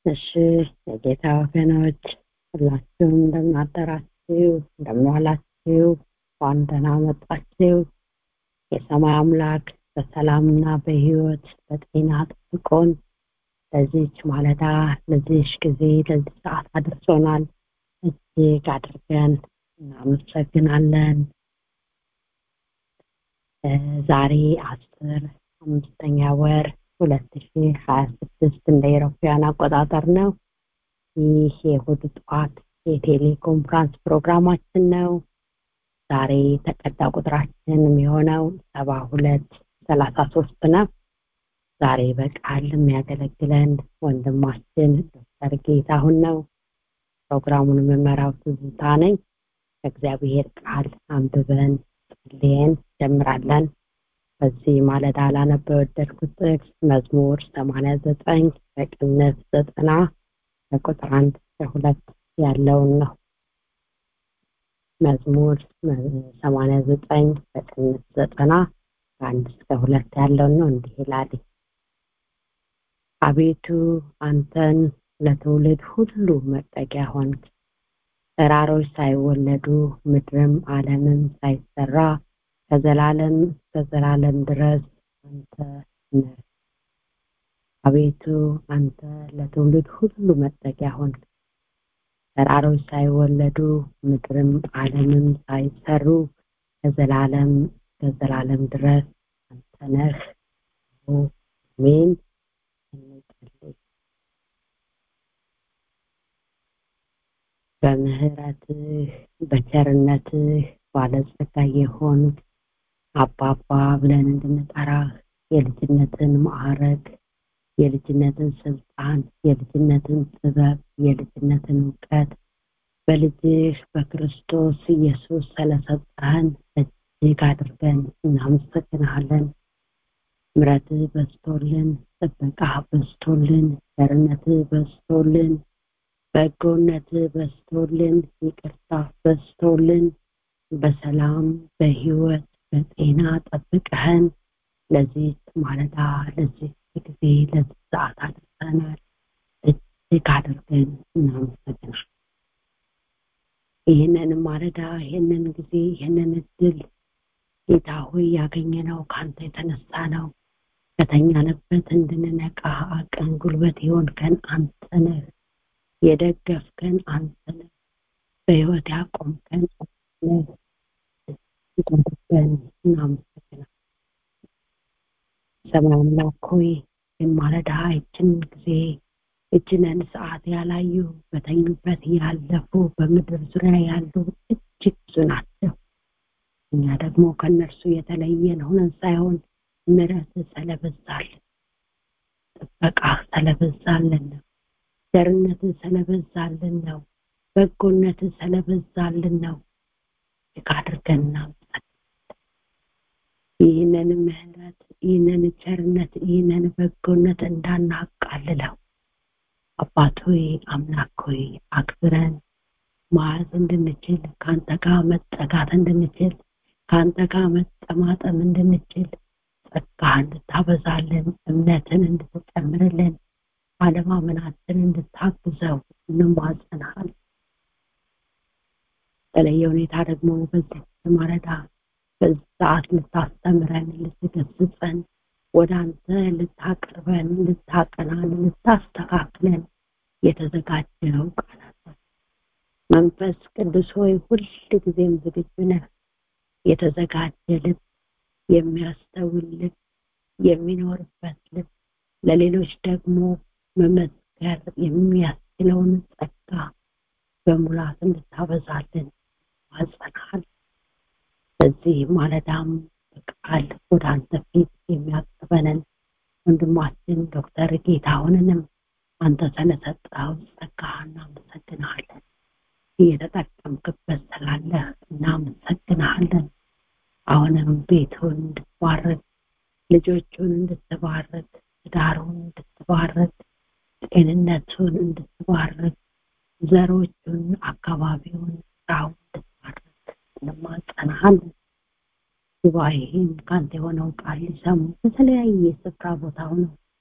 እሺ የጌታ ወገኖች ሁላችሁም እንደምናደራችሁ እንደምዋላችሁ እንኳን ደህና መጣችሁ የሰማይ አምላክ በሰላምና በህይወት በጤና ጠብቆን ለዚች ማለዳ ለዚች ጊዜ ለዚህ ሰዓት አድርሶናል እጅግ አድርገን እናመሰግናለን ዛሬ አስር አምስተኛ ወር ሁለት ሺ ሀያ ስድስት እንደ ኤሮፓያን አቆጣጠር ነው ይህ የእሁድ ጠዋት የቴሌኮንፍራንስ ፕሮግራማችን ነው ዛሬ ተቀዳ ቁጥራችን የሚሆነው ሰባ ሁለት ሰላሳ ሶስት ነው ዛሬ በቃል የሚያገለግለን ወንድማችን ዶክተር ጌታሁን ነው ፕሮግራሙን የምመራው ትዝታ ነኝ ከእግዚአብሔር ቃል አንብበን ጸልየን ጀምራለን በዚህ ማለዳ ላነበ የወደድኩት ጥቅስ መዝሙር ሰማንያ ዘጠኝ በቅነት ዘጠና ከቁጥር አንድ እስከ ሁለት ያለውን ነው መዝሙር ሰማንያ ዘጠኝ በቅነት ዘጠና ከአንድ እስከ ሁለት ያለውን ነው እንዲህ ይላል አቤቱ አንተን ለትውልድ ሁሉ መጠጊያ ሆንክ ተራሮች ሳይወለዱ ምድርም አለምም ሳይሰራ ከዘላለም እስከ ዘላለም ድረስ አንተ ነህ አቤቱ አንተ ለትውልድ ሁሉ መጠጊያ ሆንክ ተራሮች ሳይወለዱ ምድርም አለምም ሳይሰሩ ከዘላለም እስከ ዘላለም ድረስ አንተ ነህ አሜን እንጸልይ በምህረትህ በቸርነትህ ባለጸጋ የሆኑት አባባ ብለን እንድንጠራህ የልጅነትን ማዕረግ የልጅነትን ስልጣን የልጅነትን ጥበብ የልጅነትን እውቀት በልጅህ በክርስቶስ ኢየሱስ ስለሰጠህን እጅግ አድርገን እናመሰግንሃለን ምረትህ በስቶልን ጥበቃ በስቶልን ቸርነትህ በስቶልን በጎነትህ በስቶልን ይቅርታ በስቶልን በሰላም በህይወት በጤና ጠብቀህን ለዚህ ማለዳ ለዚህ ጊዜ ለዚህ ሰዓት አድርሰናል እጅግ አድርገን እናመሰግናል ይህንን ማለዳ ይህንን ጊዜ ይህንን እድል ጌታ ሆይ ያገኘነው ከአንተ የተነሳ ነው ከተኛንበት እንድንነቃ አቅም ጉልበት የሆንከን አንተ ነህ የደገፍከን አንተ ነህ በህይወት ያቆምከን ነህ አድርገን እናመሰግናል ሰማይ አምላክ ሆይ የማለዳ ይችን ጊዜ እጅነን ሰዓት ያላዩ በተኙበት ያለፉ በምድር ዙሪያ ያሉ እጅግ ብዙ ናቸው እኛ ደግሞ ከእነርሱ የተለየን ሆነን ሳይሆን ምረት ስለበዛልን ጥበቃ ስለበዛልን ነው ቸርነት ስለበዛልን ነው በጎነት ስለበዛልን ነው እጅግ አድርገን እናመሰግናለን ይህንን ምህረት ይህንን ቸርነት ይህንን በጎነት እንዳናቃልለው አባት ሆይ አምላክ ሆይ አክብረን ማዕዝ እንድንችል ከአንተ ጋር መጠጋት እንድንችል ከአንተ ጋር መጠማጠም እንድንችል ጸጋ እንድታበዛልን እምነትን እንድትጨምርልን አለማመናችን እንድታግዘው እንማጸናል በተለየ ሁኔታ ደግሞ በዚህ ማለዳ በዚህ ሰዓት ልታስተምረን ልትገስጸን ወደ አንተ ልታቀርበን ልታቀናን ልታስተካክለን የተዘጋጀው ቃላት መንፈስ ቅዱስ ሆይ ሁል ጊዜም ዝግጁ ነህ የተዘጋጀ ልብ የሚያስተውል ልብ የሚኖርበት ልብ ለሌሎች ደግሞ መመስከር የሚያስችለውን ጸጋ በሙላት እንድታበዛልን ማጸናል በዚህ ማለዳም በቃል ወደ አንተ ፊት የሚያቀርበንን ወንድማችን ዶክተር ጌታሁንንም አንተ ስለሰጠው ጸጋ እናመሰግናለን እየተጠቀምክበት ስላለህ እናመሰግናለን አሁንም ቤቱን እንድትባረክ ልጆቹን እንድትባረክ ትዳሩን እንድትባረክ ጤንነቱን እንድትባረክ ዘሮቹን አካባቢውን ስራውን እንድትባረክ እንማጸናሃለን ጉባኤም ከአንተ የሆነው ቃል ሊሰሙ በተለያየ ስፍራ ቦታ ሆነው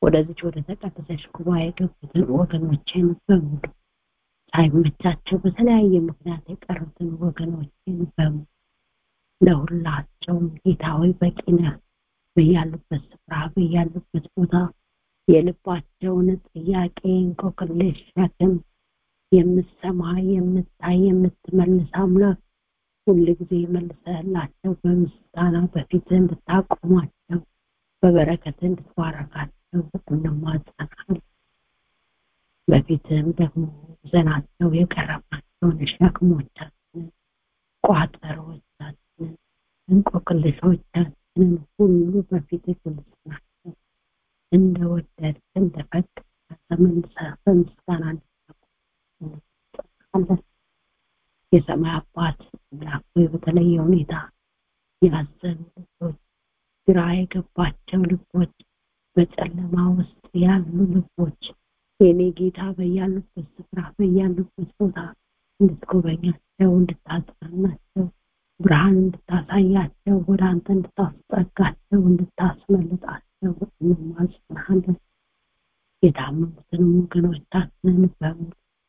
ወደዚች ወደ ተቀደሰች ጉባኤ የገቡትን ወገኖችን በሙሉ ሳይመቻቸው በተለያየ ምክንያት የቀሩትን ወገኖችን በሙሉ ለሁላቸውም ጌታ ሆይ በቂ ነህ። በያሉበት ስፍራ በያሉበት ቦታ የልባቸውን ጥያቄ እንቆቅልሽ ሸክም የምትሰማ የምታይ የምትመልስ አምላክ ሁል ጊዜ መልሰህላቸው በምስጋና በፊትህ እንድታቆማቸው በበረከት እንድትባረካቸው እንማጸናለን። በፊትህም ደግሞ ዘናቸው የቀረባቸውን ሸክሞቻችንን ቋጠሮቻችንን እንቆቅልሾቻችንን ሁሉ በፊት ግልጽ ናቸው። እንደወደድክ እንደፈቀድክ ተመልሰህ በምስጋና እንድታቆማለን። የሰማይ አባት አምላክ ሆይ በተለየ ሁኔታ ያዘኑ ልቦች፣ ግራ የገባቸው ልቦች፣ በጨለማ ውስጥ ያሉ ልቦች የኔ ጌታ በያሉበት ስፍራ በያሉበት ቦታ እንድትጎበኛቸው እንድታጽናናቸው ብርሃን እንድታሳያቸው ወደ አንተ እንድታስጠጋቸው እንድታስመልጣቸው እንማጽናለን። የታመሙትንም ወገኖቻችንን በሙሉ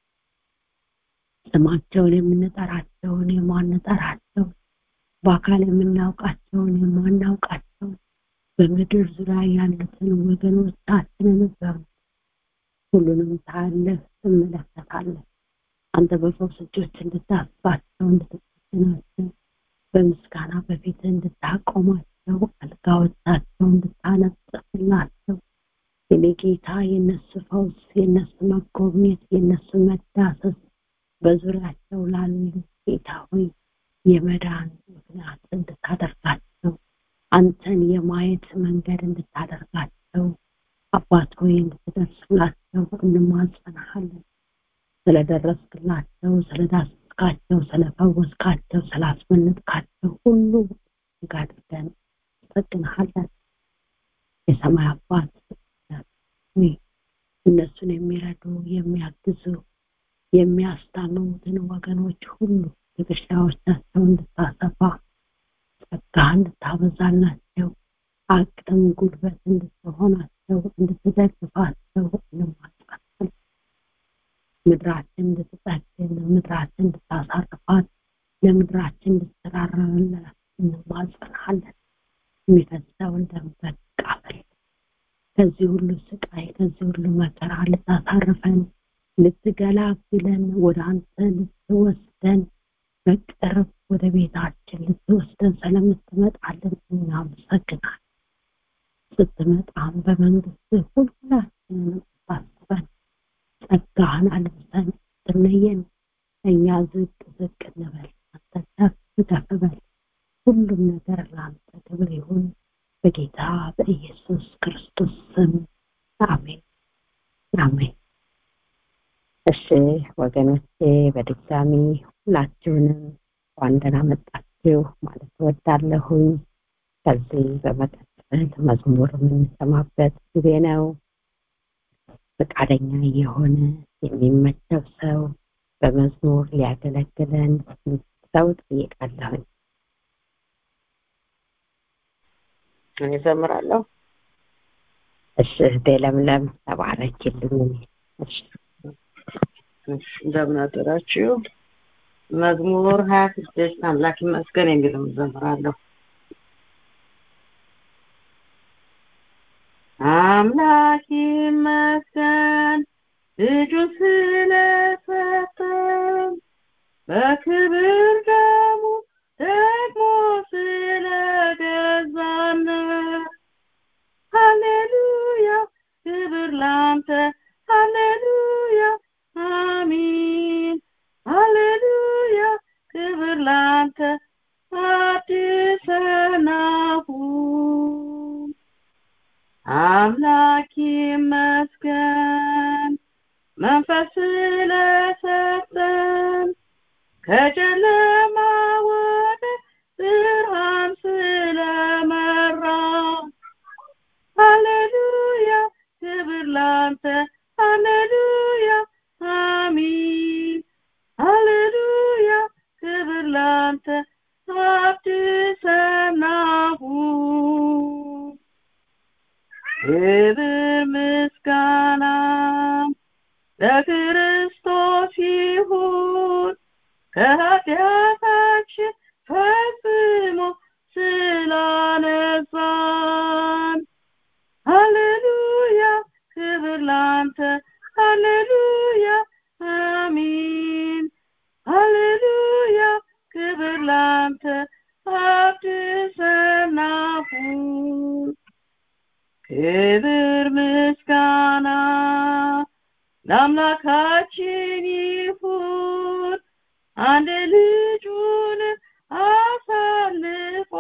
ስማቸውን የምንጠራቸውን የማንጠራቸውን በአካል የምናውቃቸውን የማናውቃቸውን በምድር ዙሪያ ያሉትን ወገኖቻችንን በሙሉ ሁሉንም ታያለህ፣ ትመለከታለህ። አንተ በፈውስ እጆች እንድታስባቸው እንድትጠግናቸው በምስጋና በፊት እንድታቆማቸው አልጋዎቻቸው እንድታነጥፍላቸው የኔ ጌታ የነሱ ፈውስ የነሱ መጎብኘት የነሱ መዳሰስ በዙሪያቸው ላሉ ጌታ ሆይ የመዳን ምክንያት እንድታደርጋቸው አንተን የማየት መንገድ እንድታደርጋቸው አባት ሆይ እንድትደርስላቸው እንማጸናሃለን። ስለደረስክላቸው፣ ስለዳስካቸው፣ ስለፈወስካቸው፣ ስላስመለጥካቸው ሁሉ እጅግ አድርገን እንጠግንሃለን። የሰማይ አባት ሆይ እነሱን የሚረዱ የሚያግዙ የሚያስታምሙትን ወገኖች ሁሉ ትከሻዎቻቸው እንድታሰፋ ጸጋ እንድታበዛላቸው አቅም ጉልበት እንድትሆናቸው እንድትደግፋቸው እንማጸናለን። ምድራችን እንድትጠግን ምድራችን እንድታሳርፋት ለምድራችን እንድትራራላት እንማጸናለን። የሚፈሰውን ደም በቃፈል ከዚህ ሁሉ ስቃይ ከዚህ ሁሉ መከራ ልታሳርፈን ልትገላግለን ወደ አንተ ልትወስደን በቅርብ ወደ ቤታችን ልትወስደን ስለምትመጣልን እናመሰግናለን። ስትመጣም በመንግስት ሁላችንን ታስበን ጸጋህን አልብሰን ስትለየን እኛ ዝቅ ዝቅ እንበል፣ አንተ ከፍ ከፍ በል። ሁሉም ነገር ለአንተ ክብር ይሁን በጌታ በኢየሱስ ክርስቶስ ስም አሜን አሜን። እሺ ወገኖቼ በድጋሚ ሁላችሁንም እንኳን ደህና መጣችሁ ማለት እወዳለሁኝ። ከዚህ በመቀጠል መዝሙር የምንሰማበት ጊዜ ነው። ፈቃደኛ የሆነ የሚመቸው ሰው በመዝሙር ሊያገለግለን ሰው ጠይቃለሁኝ። እኔ እዘምራለሁ። እሺ እህቴ ለምለም ተባረኪልኝ። እሺ እሺ፣ እንደምን አደራችሁ። መዝሙር ሀያ ስድስት አምላክ ይመስገን የሚለውን እዘምራለሁ። አምላክ ይመስገን ልጁን ስለሰጠን በክብር ደሙ ደግሞ ስለገዛን ሃሌሉያ ክብር ላንተ ሃሌሉያ አሚን ሃሌሉያ ክብር ላንተ አዲሰናሁ አምላክ ይመስገን መንፈስ ስለሰጠን ከጨለማ ወደ ብርሃን ስለመራ ሃሌሉያ ክብር ላንተ ሃሌሉያ አሚን ሃሌሉያ ክብር ላንተ አዲሰናሁ ክብር ምስጋና ለክርስቶስ ይሁን ከኃጢአታችን ፈጽሞ ስላነጻን ሃሌሉያ ክብር ላንተ ሃሌሉያ አሚን ሃሌሉያ ክብር ላንተ አድሰናሁን ክብር ምስጋና ለአምላካችን ይሁን አንድ ልጁን አሳልፎ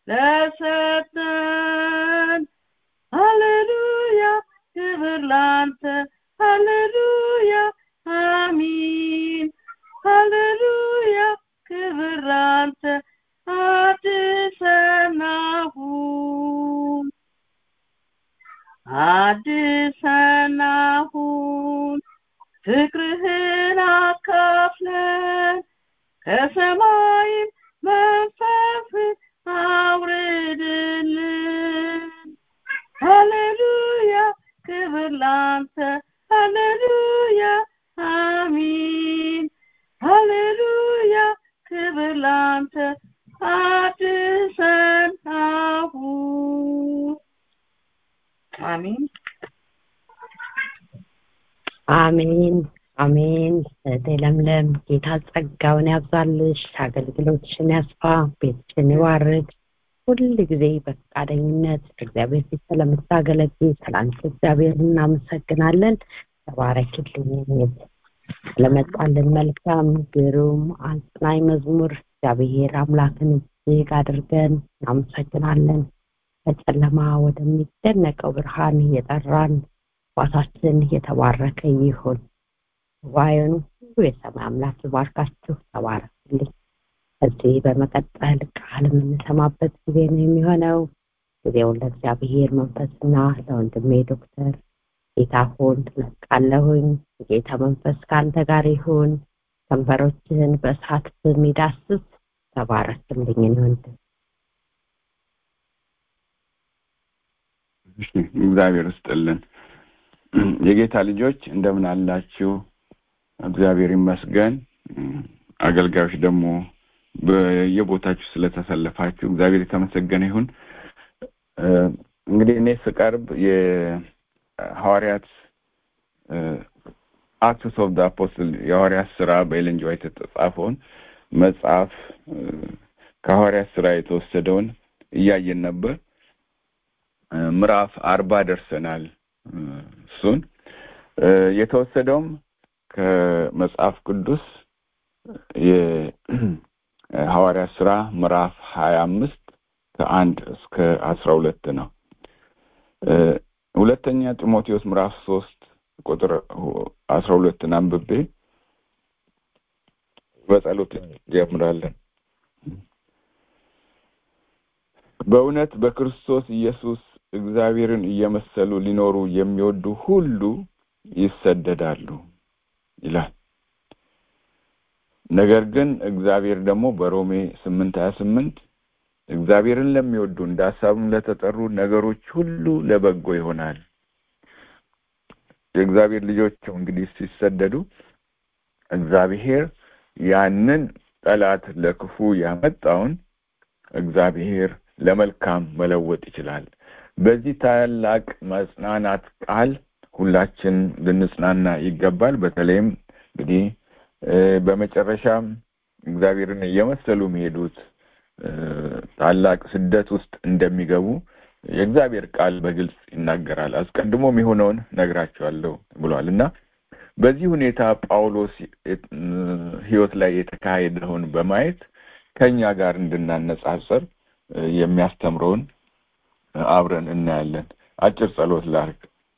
ለሰጠን ሃሌሉያ ክብር ላንተ ሃሌሉያ አሚን ሃሌሉያ ክብር ላንተ አድሰናሁን አድሰናሁን ፍቅርህን አካፍለን ከሰማይም መንፈስን አውርድልን ሃሌሉያ ክብር ላንተ ሃሌሉያ አሚን ሃሌሉያ ክብር ላንተ አድሰናሁን አሚን አሜን አሜን እህቴ ለምለም ጌታ ጸጋውን ያብዛልሽ አገልግሎትሽን ያስፋ ቤትሽን ይባርክ ሁል ጊዜ በፈቃደኝነት እግዚአብሔር ፊት ስለምታገለግል ስለአንቺ እግዚአብሔር እናመሰግናለን ተባረክልኝ ስለመጣልን መልካም ግሩም አጽናኝ መዝሙር እግዚአብሔር አምላክን እጅግ አድርገን እናመሰግናለን በጨለማ ወደሚደነቀው ብርሃን የጠራን አባታችን የተባረከ ይሁን ጉባኤውን ሁሉ የሰማይ አምላክ ይባርካችሁ ተባረክልኝ ከዚህ በመቀጠል ቃል የምንሰማበት ጊዜ ነው የሚሆነው ጊዜውን ለእግዚአብሔር መንፈስና ለወንድሜ ዶክተር ጌታ ሆን ለቃለሁኝ የጌታ መንፈስ ከአንተ ጋር ይሁን ከንፈሮችህን በእሳት በሚዳስስ ተባረክልኝ ወንድም እግዚአብሔር ስጥልን የጌታ ልጆች እንደምን አላችሁ እግዚአብሔር ይመስገን አገልጋዮች ደግሞ በየቦታችሁ ስለተሰለፋችሁ እግዚአብሔር የተመሰገነ ይሁን እንግዲህ እኔ ስቀርብ የሐዋርያት አክትስ ኦፍ አፖስትል የሐዋርያት ስራ በኤለን ጂ ዋይት የተጻፈውን መጽሐፍ ከሐዋርያት ስራ የተወሰደውን እያየን ነበር ምዕራፍ አርባ ደርሰናል እሱን የተወሰደውም ከመጽሐፍ ቅዱስ የሐዋርያ ስራ ምዕራፍ ሀያ አምስት ከአንድ እስከ አስራ ሁለት ነው ሁለተኛ ጢሞቴዎስ ምዕራፍ ሶስት ቁጥር አስራ ሁለትን አንብቤ በጸሎት ጀምራለን በእውነት በክርስቶስ ኢየሱስ እግዚአብሔርን እየመሰሉ ሊኖሩ የሚወዱ ሁሉ ይሰደዳሉ ይላል ነገር ግን እግዚአብሔር ደግሞ በሮሜ ስምንት ሀያ ስምንት እግዚአብሔርን ለሚወዱ እንደ ሀሳብም ለተጠሩ ነገሮች ሁሉ ለበጎ ይሆናል የእግዚአብሔር ልጆች እንግዲህ ሲሰደዱ እግዚአብሔር ያንን ጠላት ለክፉ ያመጣውን እግዚአብሔር ለመልካም መለወጥ ይችላል በዚህ ታላቅ መጽናናት ቃል ሁላችን ልንጽናና ይገባል በተለይም እንግዲህ በመጨረሻም እግዚአብሔርን እየመሰሉ የሚሄዱት ታላቅ ስደት ውስጥ እንደሚገቡ የእግዚአብሔር ቃል በግልጽ ይናገራል አስቀድሞ የሆነውን ነግራቸዋለሁ ብሏል እና በዚህ ሁኔታ ጳውሎስ ህይወት ላይ የተካሄደውን በማየት ከኛ ጋር እንድናነጻጸር የሚያስተምረውን አብረን እናያለን አጭር ጸሎት ላርግ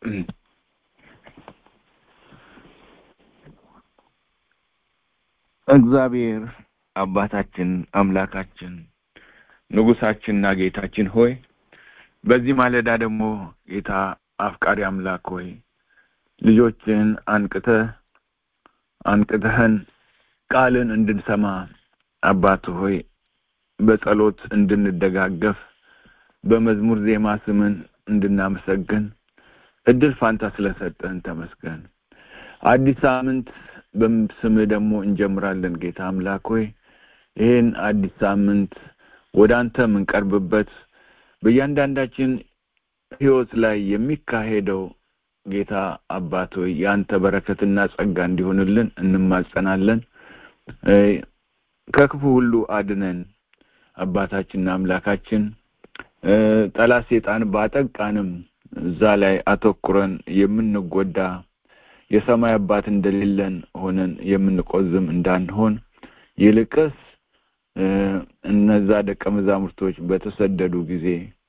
እግዚአብሔር አባታችን አምላካችን ንጉሳችንና ጌታችን ሆይ በዚህ ማለዳ ደግሞ ጌታ አፍቃሪ አምላክ ሆይ ልጆችን አንቅተ አንቅተህን ቃልን እንድንሰማ አባት ሆይ በጸሎት እንድንደጋገፍ በመዝሙር ዜማ ስምን እንድናመሰግን እድል ፋንታ ስለሰጠህን ተመስገን። አዲስ ሳምንት በስምህ ደግሞ እንጀምራለን። ጌታ አምላክ ሆይ ይህን አዲስ ሳምንት ወደ አንተ የምንቀርብበት በእያንዳንዳችን ህይወት ላይ የሚካሄደው ጌታ አባት ሆይ የአንተ በረከትና ጸጋ እንዲሆንልን እንማጸናለን። ከክፉ ሁሉ አድነን አባታችንና አምላካችን። ጠላት ሴጣን ባጠቃንም እዛ ላይ አተኩረን የምንጎዳ የሰማይ አባት እንደሌለን ሆነን የምንቆዝም እንዳንሆን ይልቅስ እነዛ ደቀ መዛሙርቶች በተሰደዱ ጊዜ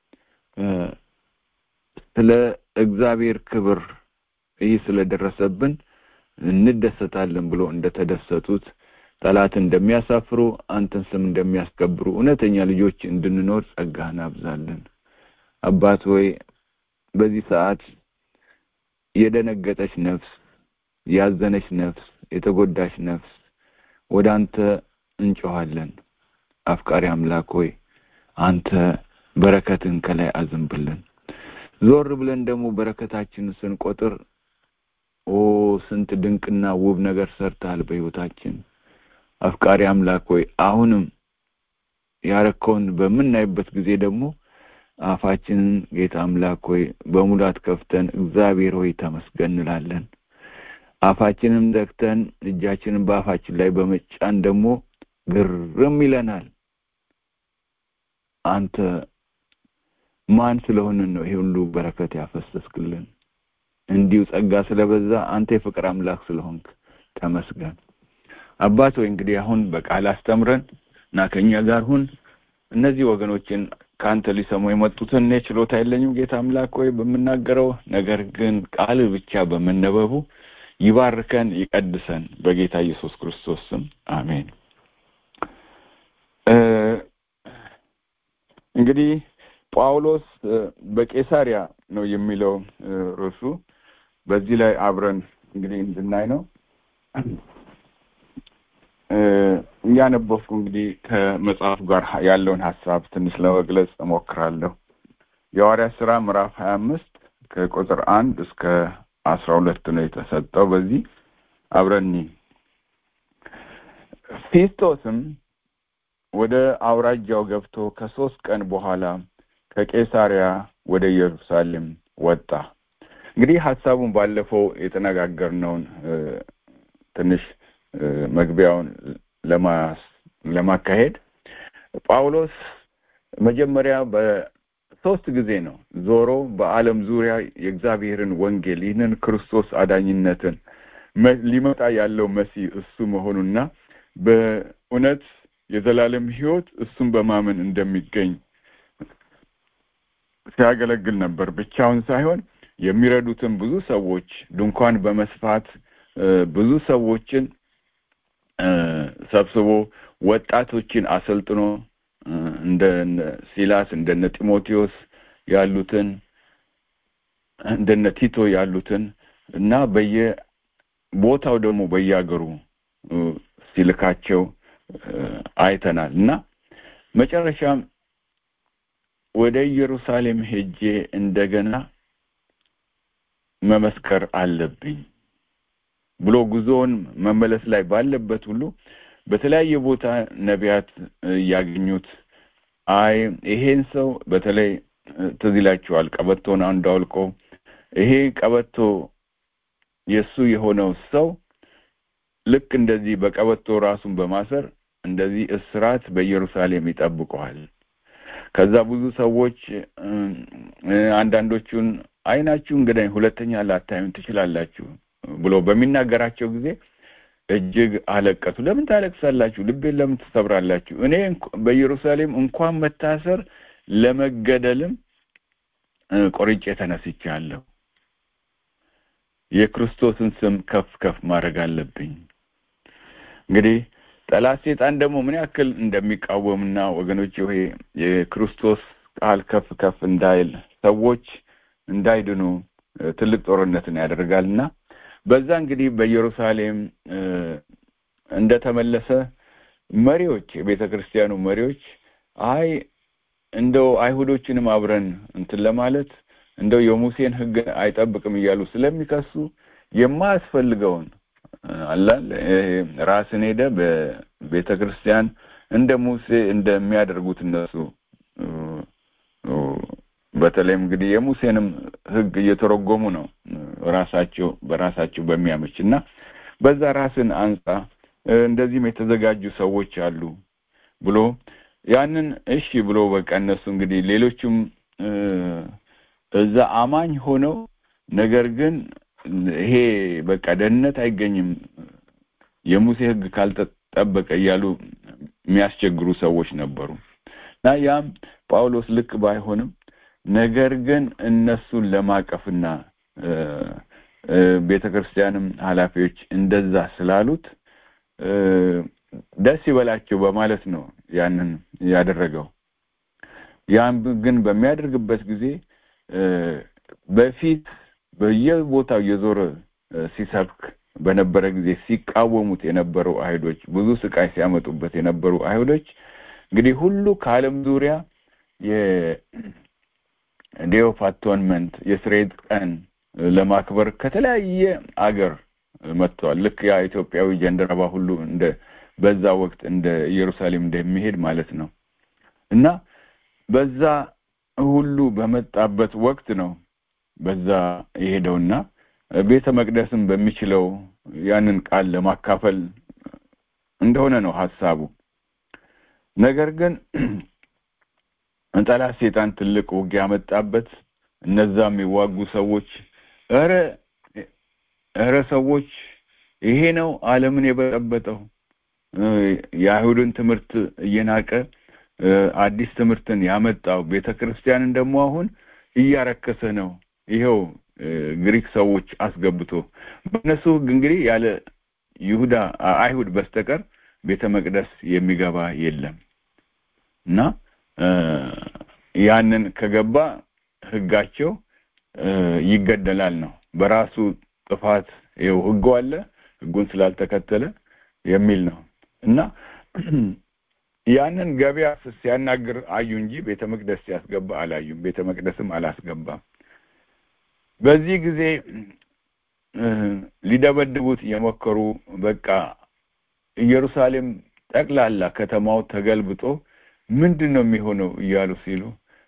ስለ እግዚአብሔር ክብር ይህ ስለደረሰብን እንደሰታለን ብሎ እንደተደሰቱት ጠላት እንደሚያሳፍሩ አንተን ስም እንደሚያስከብሩ እውነተኛ ልጆች እንድንኖር ጸጋህን አብዛለን። አባት ሆይ በዚህ ሰዓት የደነገጠች ነፍስ፣ ያዘነች ነፍስ፣ የተጎዳች ነፍስ ወደ አንተ እንጮኋለን። አፍቃሪ አምላክ ሆይ አንተ በረከትን ከላይ አዝንብልን። ዞር ብለን ደግሞ በረከታችንን ስንቆጥር ኦ ስንት ድንቅና ውብ ነገር ሰርተሃል በሕይወታችን። አፍቃሪ አምላክ ሆይ አሁንም ያረከውን በምናይበት ጊዜ ደግሞ አፋችንን ጌታ አምላክ ሆይ በሙላት ከፍተን እግዚአብሔር ሆይ ተመስገን እንላለን። አፋችንም ዘግተን እጃችንን በአፋችን ላይ በመጫን ደግሞ ግርም ይለናል። አንተ ማን ስለሆንን ነው ይሄ ሁሉ በረከት ያፈሰስክልን? እንዲሁ ጸጋ ስለበዛ አንተ የፍቅር አምላክ ስለሆንክ ተመስገን። አባት ሆይ እንግዲህ አሁን በቃል አስተምረን እና ከእኛ ጋር ሁን። እነዚህ ወገኖችን ከአንተ ሊሰሙ የመጡትን እኔ ችሎታ የለኝም ጌታ አምላክ ሆይ በምናገረው ነገር ግን ቃል ብቻ በመነበቡ ይባርከን፣ ይቀድሰን በጌታ ኢየሱስ ክርስቶስ ስም አሜን። እንግዲህ ጳውሎስ በቄሳሪያ ነው የሚለው ርዕሱ። በዚህ ላይ አብረን እንግዲህ እንድናይ ነው እያነበብኩ እንግዲህ ከመጽሐፉ ጋር ያለውን ሀሳብ ትንሽ ለመግለጽ እሞክራለሁ። የሐዋርያት ስራ ምዕራፍ ሀያ አምስት ከቁጥር አንድ እስከ አስራ ሁለት ነው የተሰጠው። በዚህ አብረኒ ፊስጦስም ወደ አውራጃው ገብቶ ከሶስት ቀን በኋላ ከቄሳሪያ ወደ ኢየሩሳሌም ወጣ። እንግዲህ ሀሳቡን ባለፈው የተነጋገርነውን ትንሽ መግቢያውን ለማካሄድ ጳውሎስ መጀመሪያ በሶስት ጊዜ ነው ዞሮ በዓለም ዙሪያ የእግዚአብሔርን ወንጌል ይህንን ክርስቶስ አዳኝነትን ሊመጣ ያለው መሲህ እሱ መሆኑና በእውነት የዘላለም ሕይወት እሱን በማመን እንደሚገኝ ሲያገለግል ነበር። ብቻውን ሳይሆን የሚረዱትን ብዙ ሰዎች ድንኳን በመስፋት ብዙ ሰዎችን ሰብስቦ ወጣቶችን አሰልጥኖ እንደነ ሲላስ እንደነ ጢሞቴዎስ ያሉትን እንደነ ቲቶ ያሉትን እና በየቦታው ደግሞ በየሀገሩ ሲልካቸው አይተናል እና መጨረሻም ወደ ኢየሩሳሌም ሄጄ እንደገና መመስከር አለብኝ ብሎ ጉዞውን መመለስ ላይ ባለበት ሁሉ በተለያየ ቦታ ነቢያት እያገኙት አይ ይሄን ሰው በተለይ ትዝ ይላችኋል ቀበቶን አንዱ አውልቆ ይሄ ቀበቶ የእሱ የሆነው ሰው ልክ እንደዚህ በቀበቶ ራሱን በማሰር እንደዚህ እስራት በኢየሩሳሌም ይጠብቀዋል። ከዛ ብዙ ሰዎች አንዳንዶቹን አይናችሁ እንግዲህ ሁለተኛ ላታዩን ትችላላችሁ ብሎ በሚናገራቸው ጊዜ እጅግ አለቀሱ። ለምን ታለቅሳላችሁ? ልቤን ለምን ትሰብራላችሁ? እኔ በኢየሩሳሌም እንኳን መታሰር ለመገደልም ቆርጬ ተነስቻለሁ። የክርስቶስን ስም ከፍ ከፍ ማድረግ አለብኝ። እንግዲህ ጠላት ሴጣን ደግሞ ምን ያክል እንደሚቃወምና ወገኖች ይሄ የክርስቶስ ቃል ከፍ ከፍ እንዳይል ሰዎች እንዳይድኑ ትልቅ ጦርነትን ያደርጋልና በዛ እንግዲህ በኢየሩሳሌም እንደተመለሰ መሪዎች የቤተ ክርስቲያኑ መሪዎች አይ እንደው አይሁዶችንም አብረን እንትን ለማለት እንደው የሙሴን ሕግ አይጠብቅም እያሉ ስለሚከሱ የማያስፈልገውን አላል ራስን ሄደ በቤተ ክርስቲያን እንደ ሙሴ እንደሚያደርጉት እነሱ በተለይም እንግዲህ የሙሴንም ሕግ እየተረጎሙ ነው ራሳቸው በራሳቸው በሚያመች እና በዛ ራስን አንጻ እንደዚህም የተዘጋጁ ሰዎች አሉ ብሎ ያንን እሺ ብሎ በቃ እነሱ እንግዲህ ሌሎችም እዛ አማኝ ሆነው ነገር ግን ይሄ በቃ ደህንነት አይገኝም የሙሴ ሕግ ካልተጠበቀ እያሉ የሚያስቸግሩ ሰዎች ነበሩ እና ያም ጳውሎስ ልክ ባይሆንም ነገር ግን እነሱን ለማቀፍና ቤተ ክርስቲያንም ኃላፊዎች እንደዛ ስላሉት ደስ ይበላቸው በማለት ነው ያንን ያደረገው። ያን ግን በሚያደርግበት ጊዜ በፊት በየቦታው የዞረ ሲሰብክ በነበረ ጊዜ ሲቃወሙት የነበሩ አይሁዶች ብዙ ስቃይ ሲያመጡበት የነበሩ አይሁዶች እንግዲህ ሁሉ ከዓለም ዙሪያ የዴይ ኦፍ አቶንመንት የስርየት ቀን ለማክበር ከተለያየ አገር መጥተዋል። ልክ ያ ኢትዮጵያዊ ጀንደረባ ሁሉ እንደ በዛ ወቅት እንደ ኢየሩሳሌም እንደሚሄድ ማለት ነው እና በዛ ሁሉ በመጣበት ወቅት ነው በዛ የሄደውና ቤተ መቅደስም በሚችለው ያንን ቃል ለማካፈል እንደሆነ ነው ሀሳቡ። ነገር ግን ጠላት ሴጣን ትልቅ ውጊያ መጣበት። እነዛ የሚዋጉ ሰዎች እረ እረ ሰዎች ይሄ ነው ዓለምን የበጠበጠው የአይሁድን ትምህርት እየናቀ አዲስ ትምህርትን ያመጣው ቤተ ክርስቲያንን ደግሞ አሁን እያረከሰ ነው። ይኸው ግሪክ ሰዎች አስገብቶ በእነሱ ሕግ እንግዲህ ያለ ይሁዳ አይሁድ በስተቀር ቤተ መቅደስ የሚገባ የለም እና ያንን ከገባ ሕጋቸው ይገደላል ነው። በራሱ ጥፋት ይኸው ሕጉ አለ ሕጉን ስላልተከተለ የሚል ነው እና ያንን ገበያ ሲያናግር አዩ እንጂ ቤተ መቅደስ ሲያስገባ አላዩም። ቤተ መቅደስም አላስገባም። በዚህ ጊዜ ሊደበድቡት የሞከሩ በቃ ኢየሩሳሌም ጠቅላላ ከተማው ተገልብጦ ምንድን ነው የሚሆነው እያሉ ሲሉ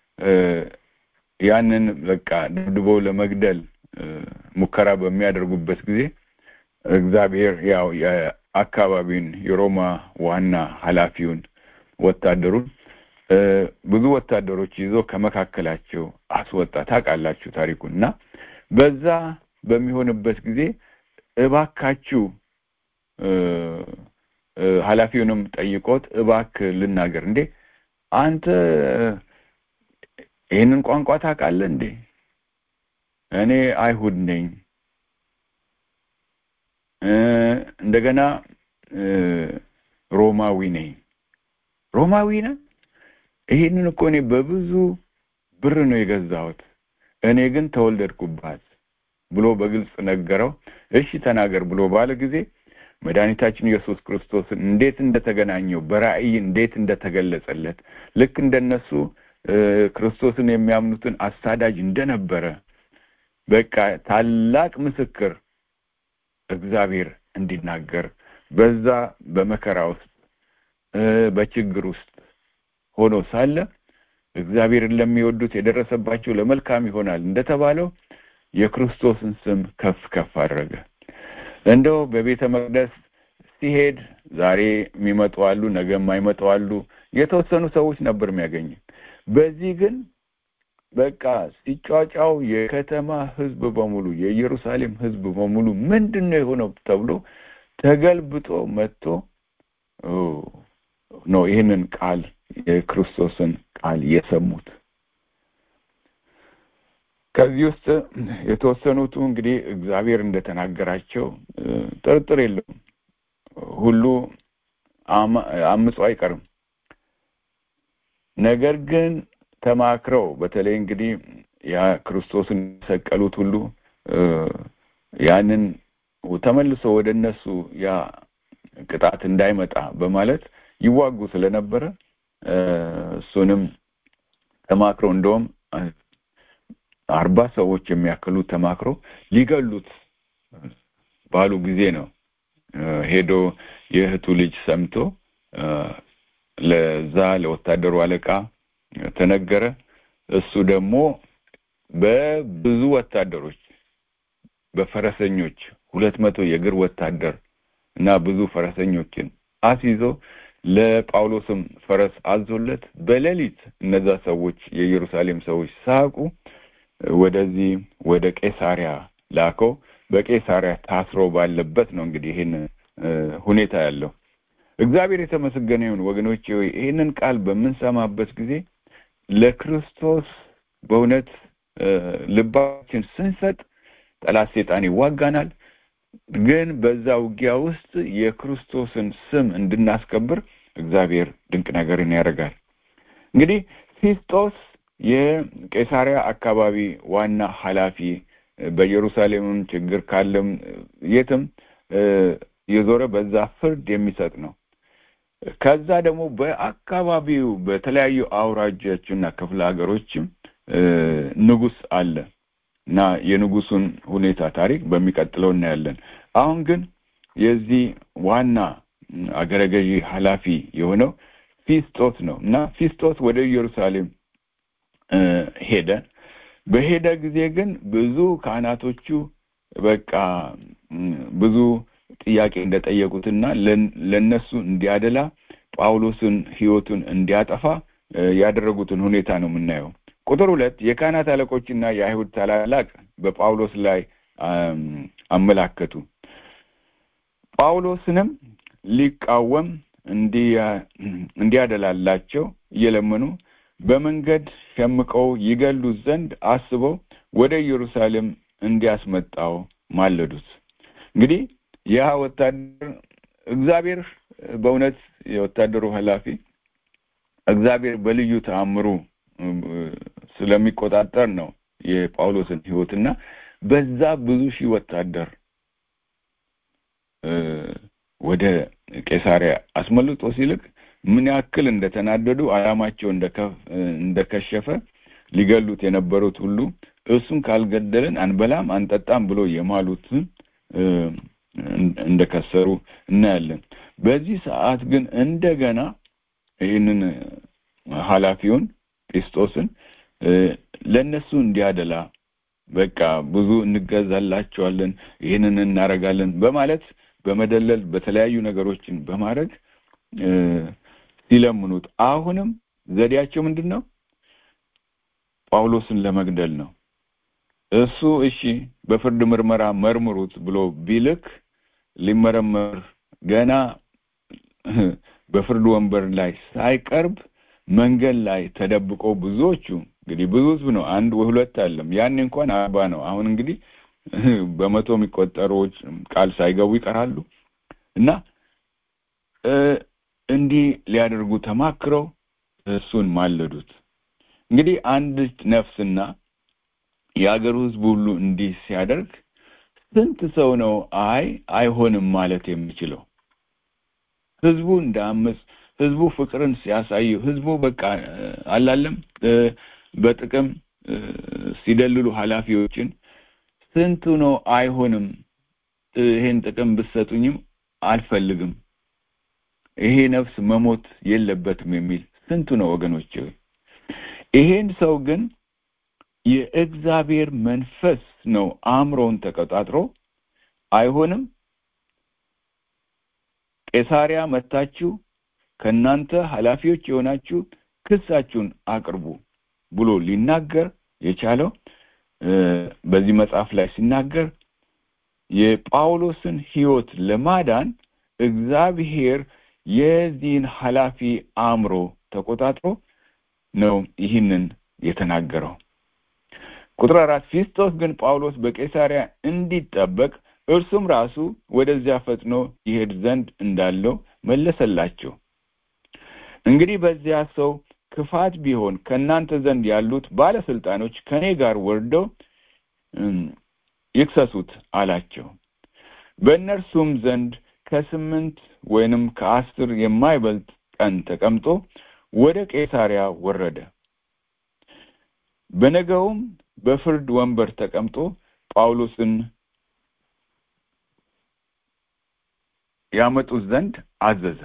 ያንን በቃ ደብድበው ለመግደል ሙከራ በሚያደርጉበት ጊዜ እግዚአብሔር ያው የአካባቢውን የሮማ ዋና ኃላፊውን ወታደሩን ብዙ ወታደሮች ይዞ ከመካከላቸው አስወጣ። ታውቃላችሁ ታሪኩን እና በዛ በሚሆንበት ጊዜ እባካችሁ ኃላፊውንም ጠይቆት እባክ ልናገር እንዴ አንተ ይህንን ቋንቋ ታውቃለህ እንዴ? እኔ አይሁድ ነኝ። እንደገና ሮማዊ ነኝ። ሮማዊ ነህ? ይሄንን እኮ እኔ በብዙ ብር ነው የገዛሁት። እኔ ግን ተወለድኩባት ብሎ በግልጽ ነገረው። እሺ ተናገር ብሎ ባለ ጊዜ መድኃኒታችን ኢየሱስ ክርስቶስን እንዴት እንደተገናኘው በራእይ እንዴት እንደተገለጸለት ልክ እንደነሱ ክርስቶስን የሚያምኑትን አሳዳጅ እንደነበረ በቃ ታላቅ ምስክር እግዚአብሔር እንዲናገር በዛ በመከራ ውስጥ በችግር ውስጥ ሆኖ ሳለ እግዚአብሔርን ለሚወዱት የደረሰባቸው ለመልካም ይሆናል እንደተባለው የክርስቶስን ስም ከፍ ከፍ አደረገ። እንደው በቤተ መቅደስ ሲሄድ ዛሬ የሚመጡ አሉ፣ ነገ የማይመጡ አሉ። የተወሰኑ ሰዎች ነበር የሚያገኝ። በዚህ ግን በቃ ሲጫጫው የከተማ ሕዝብ በሙሉ የኢየሩሳሌም ሕዝብ በሙሉ ምንድን ነው የሆነው ተብሎ ተገልብጦ መጥቶ ነው ይህንን ቃል የክርስቶስን ቃል የሰሙት። ከዚህ ውስጥ የተወሰኑቱ እንግዲህ እግዚአብሔር እንደተናገራቸው ጥርጥር የለውም። ሁሉ አምጾ አይቀርም። ነገር ግን ተማክረው በተለይ እንግዲህ ያ ክርስቶስን የሰቀሉት ሁሉ ያንን ተመልሶ ወደ እነሱ ያ ቅጣት እንዳይመጣ በማለት ይዋጉ ስለነበረ እሱንም ተማክረው እንደውም አርባ ሰዎች የሚያክሉ ተማክሮ ሊገሉት ባሉ ጊዜ ነው ሄዶ የእህቱ ልጅ ሰምቶ ለዛ ለወታደሩ አለቃ ተነገረ። እሱ ደግሞ በብዙ ወታደሮች በፈረሰኞች ሁለት መቶ የእግር ወታደር እና ብዙ ፈረሰኞችን አስይዞ ለጳውሎስም ፈረስ አዞለት በሌሊት እነዛ ሰዎች የኢየሩሳሌም ሰዎች ሳቁ ወደዚህ ወደ ቄሳሪያ ላከው። በቄሳሪያ ታስሮ ባለበት ነው እንግዲህ ይህን ሁኔታ ያለው። እግዚአብሔር የተመሰገነ ይሁን ወገኖቼ። ሆይ ይህንን ቃል በምንሰማበት ጊዜ ለክርስቶስ በእውነት ልባችን ስንሰጥ ጠላት ሴጣን ይዋጋናል። ግን በዛ ውጊያ ውስጥ የክርስቶስን ስም እንድናስከብር እግዚአብሔር ድንቅ ነገርን ያደርጋል። እንግዲህ ፊስጦስ የቄሳሪያ አካባቢ ዋና ኃላፊ በኢየሩሳሌምም ችግር ካለም የትም የዞረ በዛ ፍርድ የሚሰጥ ነው። ከዛ ደግሞ በአካባቢው በተለያዩ አውራጃዎችና ክፍለ ሀገሮችም ንጉስ አለ እና የንጉሱን ሁኔታ ታሪክ በሚቀጥለው እናያለን። አሁን ግን የዚህ ዋና አገረ ገዢ ኃላፊ የሆነው ፊስጦስ ነው እና ፊስጦስ ወደ ኢየሩሳሌም ሄደ። በሄደ ጊዜ ግን ብዙ ካህናቶቹ በቃ ብዙ ጥያቄ እንደጠየቁትና ለነሱ እንዲያደላ ጳውሎስን ሕይወቱን እንዲያጠፋ ያደረጉትን ሁኔታ ነው የምናየው። ቁጥር ሁለት የካህናት አለቆችና የአይሁድ ታላላቅ በጳውሎስ ላይ አመላከቱ። ጳውሎስንም ሊቃወም እንዲያደላላቸው እየለመኑ በመንገድ ሸምቀው ይገሉት ዘንድ አስበው ወደ ኢየሩሳሌም እንዲያስመጣው ማለዱት። እንግዲህ ያ ወታደር እግዚአብሔር በእውነት የወታደሩ ኃላፊ እግዚአብሔር በልዩ ተአምሩ ስለሚቆጣጠር ነው የጳውሎስን ሕይወትና በዛ ብዙ ሺህ ወታደር ወደ ቄሳሪያ አስመልጦ ሲልክ ምን ያክል እንደተናደዱ ዓላማቸው እንደከሸፈ ሊገሉት የነበሩት ሁሉ እሱን ካልገደልን አንበላም አንጠጣም ብሎ የማሉትን እንደከሰሩ እናያለን። በዚህ ሰዓት ግን እንደገና ይህንን ኃላፊውን ጲስጦስን ለእነሱ እንዲያደላ በቃ ብዙ እንገዛላቸዋለን፣ ይህንን እናረጋለን በማለት በመደለል በተለያዩ ነገሮችን በማድረግ ሲለምኑት አሁንም ዘዴያቸው ምንድን ነው? ጳውሎስን ለመግደል ነው። እሱ እሺ በፍርድ ምርመራ መርምሩት ብሎ ቢልክ ሊመረመር ገና በፍርድ ወንበር ላይ ሳይቀርብ መንገድ ላይ ተደብቆ ብዙዎቹ እንግዲህ ብዙ ህዝብ ነው፣ አንድ ወይ ሁለት አለም። ያኔ እንኳን አርባ ነው። አሁን እንግዲህ በመቶ የሚቆጠሩዎች ቃል ሳይገቡ ይቀራሉ እና እንዲህ ሊያደርጉ ተማክረው እሱን ማለዱት። እንግዲህ አንድ ነፍስና የአገሩ ህዝብ ሁሉ እንዲህ ሲያደርግ ስንት ሰው ነው አይ አይሆንም ማለት የሚችለው? ህዝቡ እንደ አምስት ህዝቡ ፍቅርን ሲያሳዩ ህዝቡ በቃ አላለም በጥቅም ሲደልሉ ኃላፊዎችን ስንቱ ነው አይሆንም፣ ይሄን ጥቅም ብትሰጡኝም አልፈልግም፣ ይሄ ነፍስ መሞት የለበትም የሚል ስንቱ ነው ወገኖች? ይሄን ሰው ግን የእግዚአብሔር መንፈስ ነው አእምሮውን ተቆጣጥሮ አይሆንም፣ ቄሳሪያ መታችሁ ከእናንተ ኃላፊዎች የሆናችሁ ክሳችሁን አቅርቡ ብሎ ሊናገር የቻለው በዚህ መጽሐፍ ላይ ሲናገር የጳውሎስን ሕይወት ለማዳን እግዚአብሔር የዚህን ኃላፊ አእምሮ ተቆጣጥሮ ነው ይህንን የተናገረው። ቁጥር አራት ፊስጦስ ግን ጳውሎስ በቄሳሪያ እንዲጠበቅ እርሱም ራሱ ወደዚያ ፈጥኖ ይሄድ ዘንድ እንዳለው መለሰላቸው። እንግዲህ በዚያ ሰው ክፋት ቢሆን ከእናንተ ዘንድ ያሉት ባለስልጣኖች ከእኔ ጋር ወርደው ይክሰሱት አላቸው። በእነርሱም ዘንድ ከስምንት ወይንም ከአስር የማይበልጥ ቀን ተቀምጦ ወደ ቄሳሪያ ወረደ። በነገውም በፍርድ ወንበር ተቀምጦ ጳውሎስን ያመጡት ዘንድ አዘዘ።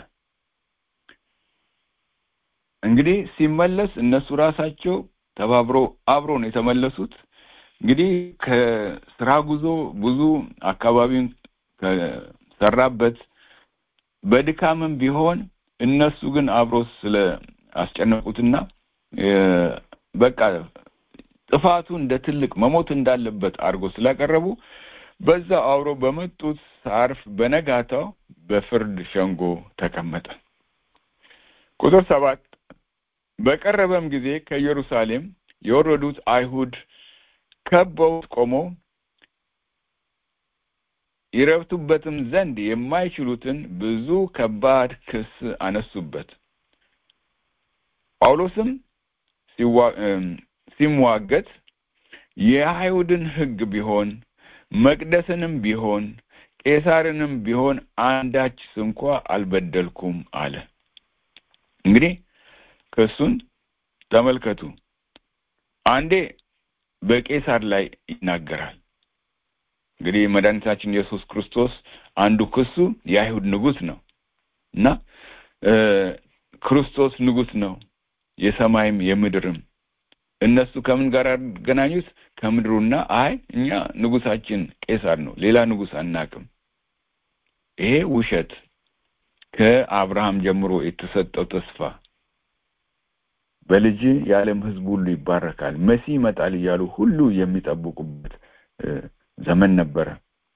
እንግዲህ ሲመለስ እነሱ ራሳቸው ተባብሮ አብሮ ነው የተመለሱት። እንግዲህ ከስራ ጉዞ ብዙ አካባቢውን ከሰራበት በድካምም ቢሆን እነሱ ግን አብሮ ስለ አስጨነቁትና በቃ ጥፋቱ እንደ ትልቅ መሞት እንዳለበት አድርጎ ስላቀረቡ በዛ አብሮ በመጡት ሳርፍ በነጋታው በፍርድ ሸንጎ ተቀመጠ። ቁጥር ሰባት በቀረበም ጊዜ ከኢየሩሳሌም የወረዱት አይሁድ ከበውት ቆመው ይረብቱበትም ዘንድ የማይችሉትን ብዙ ከባድ ክስ አነሱበት። ጳውሎስም ሲሟገት የአይሁድን ሕግ ቢሆን መቅደስንም ቢሆን ቄሳርንም ቢሆን አንዳች ስንኳ አልበደልኩም አለ። እንግዲህ ክሱን ተመልከቱ። አንዴ በቄሳር ላይ ይናገራል። እንግዲህ መድኃኒታችን ኢየሱስ ክርስቶስ አንዱ ክሱ የአይሁድ ንጉሥ ነው እና ክርስቶስ ንጉሥ ነው የሰማይም የምድርም እነሱ ከምን ጋር ያገናኙት ከምድሩና አይ እኛ ንጉሳችን ቄሳር ነው ሌላ ንጉሥ አናቅም ይሄ ውሸት ከአብርሃም ጀምሮ የተሰጠው ተስፋ በልጅ የዓለም ህዝብ ሁሉ ይባረካል መሲህ ይመጣል እያሉ ሁሉ የሚጠብቁበት ዘመን ነበረ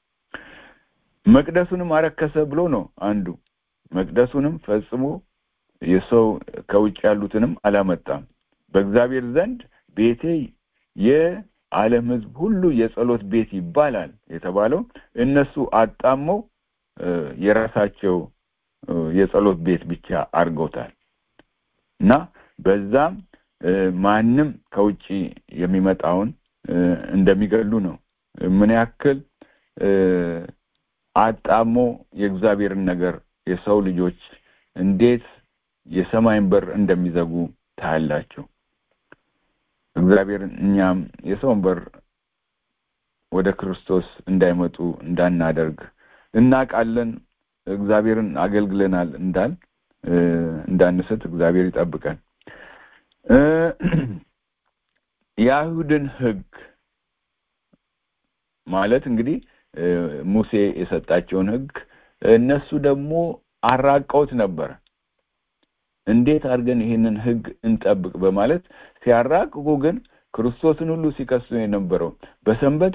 መቅደሱንም አረከሰ ብሎ ነው አንዱ መቅደሱንም ፈጽሞ የሰው ከውጭ ያሉትንም አላመጣም በእግዚአብሔር ዘንድ ቤቴ የዓለም ህዝብ ሁሉ የጸሎት ቤት ይባላል የተባለው እነሱ አጣመው የራሳቸው የጸሎት ቤት ብቻ አድርገውታል እና በዛም ማንም ከውጭ የሚመጣውን እንደሚገሉ ነው ምን ያክል አጣሞ የእግዚአብሔርን ነገር የሰው ልጆች እንዴት የሰማይን በር እንደሚዘጉ ታያላቸው እግዚአብሔር እኛም የሰውን በር ወደ ክርስቶስ እንዳይመጡ እንዳናደርግ እናቃለን እግዚአብሔርን አገልግለናል እንዳል እንዳንስት እግዚአብሔር ይጠብቀን የአይሁድን ህግ ማለት እንግዲህ ሙሴ የሰጣቸውን ህግ እነሱ ደግሞ አራቀውት ነበር እንዴት አድርገን ይህንን ህግ እንጠብቅ በማለት ሲያራቅቁ ግን ክርስቶስን ሁሉ ሲከሱ የነበረው በሰንበት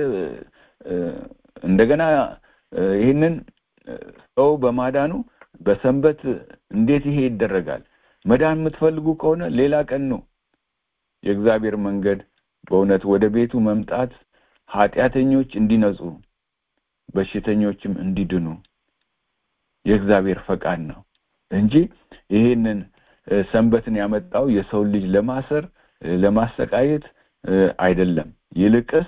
እንደገና ይህንን ሰው በማዳኑ በሰንበት እንዴት ይሄ ይደረጋል መዳን የምትፈልጉ ከሆነ ሌላ ቀን ነው የእግዚአብሔር መንገድ በእውነት ወደ ቤቱ መምጣት ኃጢአተኞች እንዲነጹ በሽተኞችም እንዲድኑ የእግዚአብሔር ፈቃድ ነው እንጂ ይሄንን ሰንበትን ያመጣው የሰው ልጅ ለማሰር ለማሰቃየት አይደለም ይልቅስ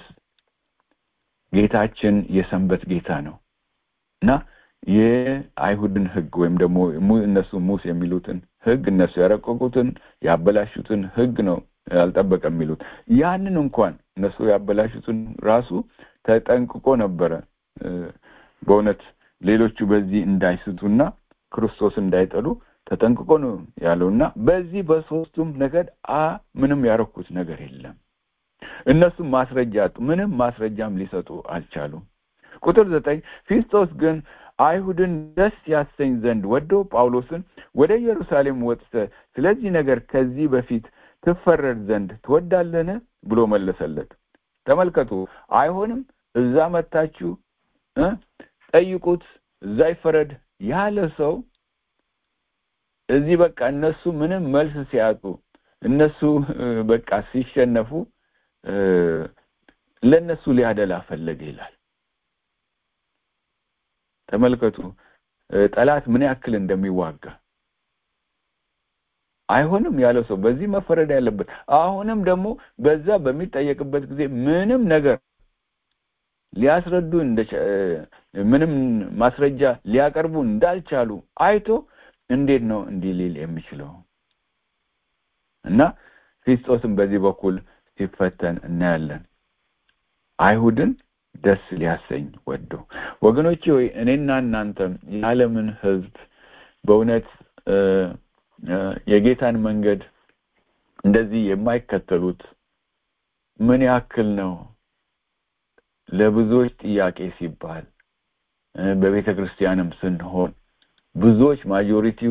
ጌታችን የሰንበት ጌታ ነው እና የአይሁድን ህግ ወይም ደግሞ እነሱ ሙስ የሚሉትን ህግ እነሱ ያረቀቁትን ያበላሹትን ህግ ነው አልጠበቀ የሚሉት ያንን እንኳን እነሱ ያበላሹትን ራሱ ተጠንቅቆ ነበረ በእውነት ሌሎቹ በዚህ እንዳይስቱና ክርስቶስ እንዳይጠሉ ተጠንቅቆ ነው ያለውና በዚህ በሶስቱም ነገድ አ ምንም ያረኩት ነገር የለም እነሱም ማስረጃ አጡ ምንም ማስረጃም ሊሰጡ አልቻሉም ቁጥር ዘጠኝ ፊስጦስ ግን አይሁድን ደስ ያሰኝ ዘንድ ወዶ ጳውሎስን ወደ ኢየሩሳሌም ወጥተ ስለዚህ ነገር ከዚህ በፊት ትፈረድ ዘንድ ትወዳለነ ብሎ መለሰለት ተመልከቱ አይሆንም እዛ መታችሁ ጠይቁት እዛ ይፈረድ ያለ ሰው እዚህ በቃ እነሱ ምንም መልስ ሲያጡ እነሱ በቃ ሲሸነፉ ለነሱ ሊያደላ ፈለገ ይላል ተመልከቱ ጠላት ምን ያክል እንደሚዋጋ አይሆንም ያለው ሰው በዚህ መፈረድ ያለበት አሁንም ደግሞ በዛ በሚጠየቅበት ጊዜ ምንም ነገር ሊያስረዱ ምንም ማስረጃ ሊያቀርቡ እንዳልቻሉ አይቶ እንዴት ነው እንዲህ ሊል የሚችለው እና ፊስጦስም በዚህ በኩል ሲፈተን እናያለን አይሁድን ደስ ሊያሰኝ ወዶ ወገኖቼ ወይ እኔና እናንተም የዓለምን ህዝብ በእውነት የጌታን መንገድ እንደዚህ የማይከተሉት ምን ያክል ነው ለብዙዎች ጥያቄ ሲባል በቤተ ክርስቲያንም ስንሆን ብዙዎች ማጆሪቲው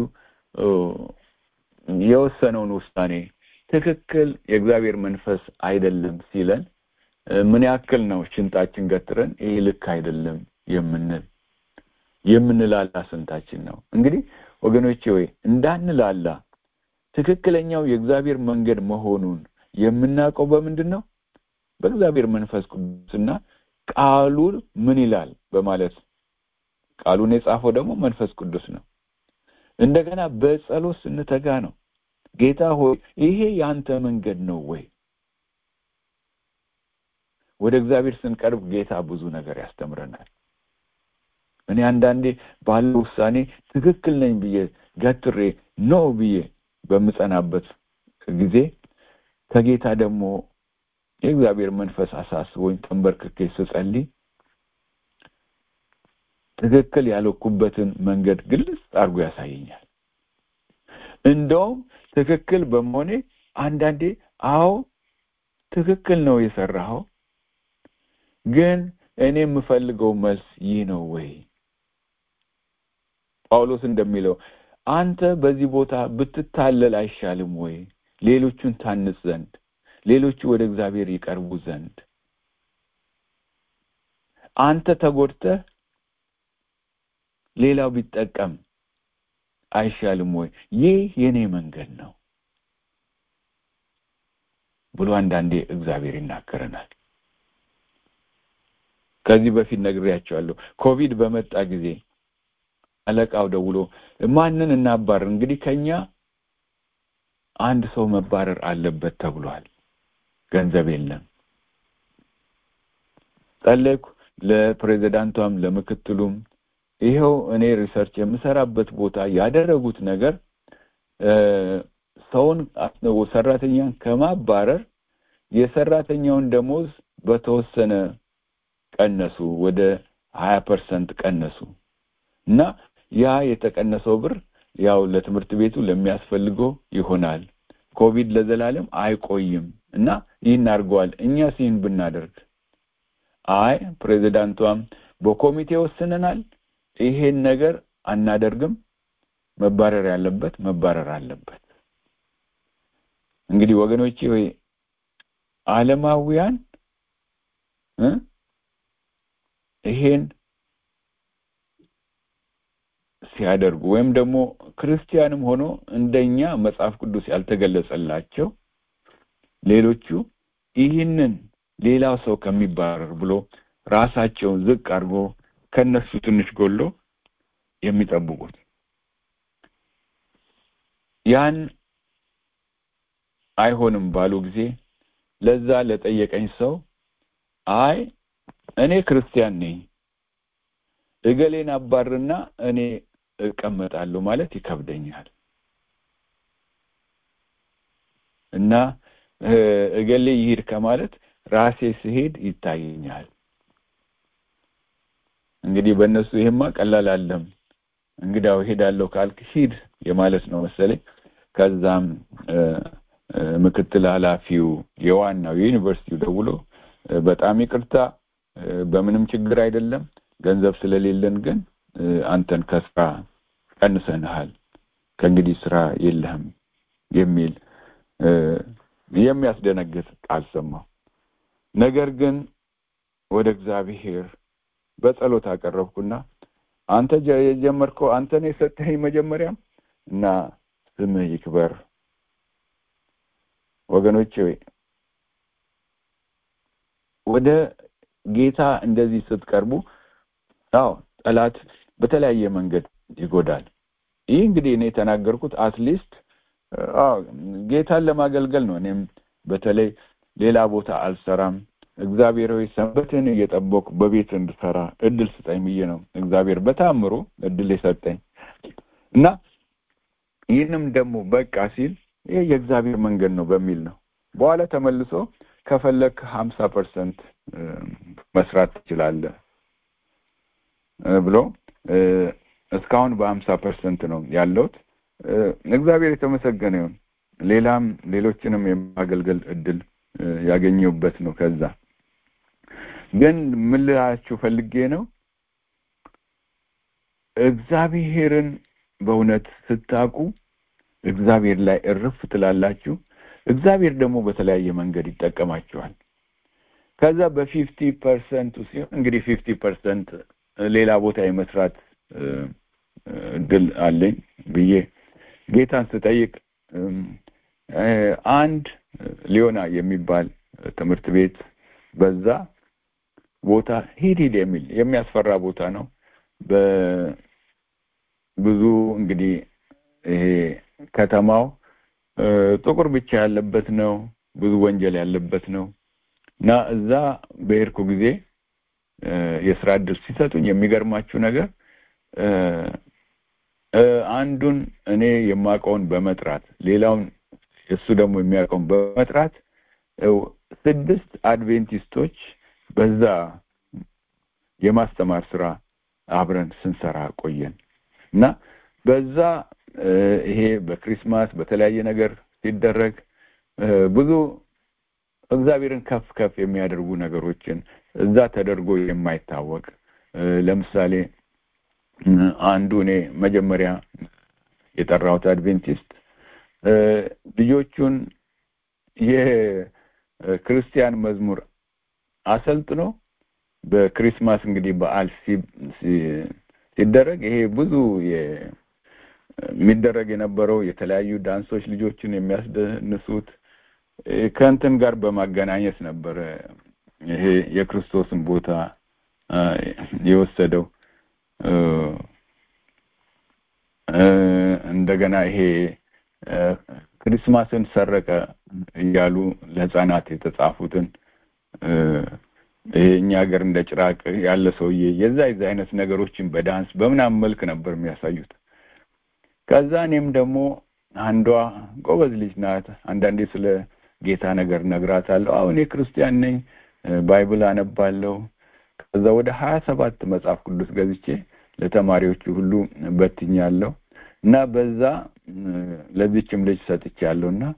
የወሰነውን ውሳኔ ትክክል የእግዚአብሔር መንፈስ አይደለም ሲለን ምን ያክል ነው ሽንጣችን ገትረን ይህ ልክ አይደለም የምንል የምንላላ ስንታችን ነው እንግዲህ ወገኖቼ ወይ እንዳንላላ ትክክለኛው የእግዚአብሔር መንገድ መሆኑን የምናውቀው በምንድን ነው በእግዚአብሔር መንፈስ ቅዱስና ቃሉ ምን ይላል በማለት ቃሉን የጻፈው ደግሞ መንፈስ ቅዱስ ነው እንደገና በጸሎት ስንተጋ ነው ጌታ ሆይ ይሄ ያንተ መንገድ ነው ወይ ወደ እግዚአብሔር ስንቀርብ ጌታ ብዙ ነገር ያስተምረናል እኔ አንዳንዴ ባለው ውሳኔ ትክክል ነኝ ብዬ ገትሬ ኖ ብዬ በምጸናበት ጊዜ ከጌታ ደግሞ የእግዚአብሔር መንፈስ አሳስቦኝ ተንበርክኬ ስጸልይ ትክክል ያልኩበትን መንገድ ግልጽ አድርጎ ያሳየኛል እንደውም ትክክል በመሆኔ አንዳንዴ አዎ ትክክል ነው የሰራኸው ግን እኔ የምፈልገው መልስ ይህ ነው ወይ ጳውሎስ እንደሚለው አንተ በዚህ ቦታ ብትታለል አይሻልም ወይ ሌሎቹን ታንጽ ዘንድ ሌሎቹ ወደ እግዚአብሔር ይቀርቡ ዘንድ አንተ ተጎድተህ ሌላው ቢጠቀም አይሻልም ወይ ይህ የኔ መንገድ ነው ብሎ አንዳንዴ እግዚአብሔር ይናገረናል ከዚህ በፊት ነግሬያቸዋለሁ ኮቪድ በመጣ ጊዜ አለቃው ደውሎ ማንን እናባረር እንግዲህ ከኛ አንድ ሰው መባረር አለበት ተብሏል ገንዘብ የለም ጸለይኩ ለፕሬዚዳንቷም ለምክትሉም ይኸው እኔ ሪሰርች የምሰራበት ቦታ ያደረጉት ነገር ሰውን ሰራተኛን ከማባረር የሰራተኛውን ደሞዝ በተወሰነ ቀነሱ ወደ ሀያ ፐርሰንት ቀነሱ እና ያ የተቀነሰው ብር ያው ለትምህርት ቤቱ ለሚያስፈልገው ይሆናል ኮቪድ ለዘላለም አይቆይም እና ይህን አድርገዋል እኛስ ይህን ብናደርግ አይ ፕሬዚዳንቷም በኮሚቴ ወስነናል ይሄን ነገር አናደርግም መባረር ያለበት መባረር አለበት እንግዲህ ወገኖቼ ወይ ዓለማውያን ይሄን ሲያደርጉ ወይም ደግሞ ክርስቲያንም ሆኖ እንደኛ መጽሐፍ ቅዱስ ያልተገለጸላቸው ሌሎቹ ይህንን ሌላው ሰው ከሚባረር ብሎ ራሳቸውን ዝቅ አድርጎ ከነሱ ትንሽ ጎሎ የሚጠብቁት ያን አይሆንም ባሉ ጊዜ ለዛ ለጠየቀኝ ሰው አይ እኔ ክርስቲያን ነኝ እገሌን አባርና እኔ እቀመጣለሁ ማለት ይከብደኛል እና እገሌ ይሄድ ከማለት ራሴ ስሄድ ይታየኛል እንግዲህ በእነሱ ይሄማ ቀላል አለም እንግዳው ሄዳለሁ ካልክ ሂድ የማለት ነው መሰለኝ ከዛም ምክትል ኃላፊው የዋናው የዩኒቨርሲቲው ደውሎ በጣም ይቅርታ በምንም ችግር አይደለም ገንዘብ ስለሌለን ግን አንተን ከስራ ቀንሰንሃል ከእንግዲህ ስራ የለህም የሚል የሚያስደነግጥ ቃል ሰማሁ ነገር ግን ወደ እግዚአብሔር በጸሎት አቀረብኩና አንተ የጀመርከው አንተ ነው የሰጠኸኝ መጀመሪያም እና ስምህ ይክበር ወገኖቼ ወደ ጌታ እንደዚህ ስትቀርቡ አዎ ጠላት በተለያየ መንገድ ይጎዳል ይህ እንግዲህ እኔ የተናገርኩት አትሊስት ጌታን ለማገልገል ነው እኔም በተለይ ሌላ ቦታ አልሰራም እግዚአብሔር ሆይ ሰንበትን እየጠበቁ በቤት እንድሰራ እድል ስጠኝ ብዬ ነው እግዚአብሔር በታምሮ እድል የሰጠኝ እና ይህንም ደግሞ በቃ ሲል ይህ የእግዚአብሔር መንገድ ነው በሚል ነው በኋላ ተመልሶ ከፈለክ ሀምሳ ፐርሰንት መስራት ትችላለህ ብሎ እስካሁን በሀምሳ ፐርሰንት ነው ያለውት። እግዚአብሔር የተመሰገነ ይሁን። ሌላም ሌሎችንም የማገልገል እድል ያገኘሁበት ነው። ከዛ ግን ምን ልላችሁ ፈልጌ ነው እግዚአብሔርን በእውነት ስታውቁ እግዚአብሔር ላይ እርፍ ትላላችሁ። እግዚአብሔር ደግሞ በተለያየ መንገድ ይጠቀማችኋል። ከዛ በፊፍቲ ፐርሰንቱ ሲሆን እንግዲህ ፊፍቲ ፐርሰንት ሌላ ቦታ የመስራት እድል አለኝ ብዬ ጌታን ስጠይቅ አንድ ሊዮና የሚባል ትምህርት ቤት በዛ ቦታ ሂድ ሂድ የሚል የሚያስፈራ ቦታ ነው። በብዙ እንግዲህ ይሄ ከተማው ጥቁር ብቻ ያለበት ነው። ብዙ ወንጀል ያለበት ነው እና እዛ በሄድኩ ጊዜ የስራ እድል ሲሰጡኝ የሚገርማችሁ ነገር አንዱን እኔ የማውቀውን በመጥራት ሌላውን እሱ ደግሞ የሚያውቀውን በመጥራት ስድስት አድቬንቲስቶች በዛ የማስተማር ስራ አብረን ስንሰራ ቆየን እና በዛ ይሄ በክሪስማስ በተለያየ ነገር ሲደረግ ብዙ እግዚአብሔርን ከፍ ከፍ የሚያደርጉ ነገሮችን እዛ ተደርጎ የማይታወቅ ለምሳሌ አንዱ እኔ መጀመሪያ የጠራሁት አድቬንቲስት ልጆቹን የክርስቲያን መዝሙር አሰልጥኖ በክሪስማስ እንግዲህ በዓል ሲደረግ ይሄ ብዙ የሚደረግ የነበረው የተለያዩ ዳንሶች ልጆችን የሚያስደንሱት ከእንትን ጋር በማገናኘት ነበረ ይሄ የክርስቶስን ቦታ የወሰደው እንደገና ይሄ ክሪስማስን ሰረቀ እያሉ ለህፃናት የተጻፉትን ይሄ እኛ ሀገር እንደ ጭራቅ ያለ ሰውዬ የዛ የዛ አይነት ነገሮችን በዳንስ በምናምን መልክ ነበር የሚያሳዩት። ከዛ እኔም ደግሞ አንዷ ጎበዝ ልጅ ናት። አንዳንዴ ስለ ጌታ ነገር ነግራታለሁ። አሁን እኔ ክርስቲያን ነኝ፣ ባይብል አነባለሁ። ከዛ ወደ ሀያ ሰባት መጽሐፍ ቅዱስ ገዝቼ ለተማሪዎቹ ሁሉ በትኛለሁ እና በዛ ለዚችም ልጅ ሰጥቻለሁ እና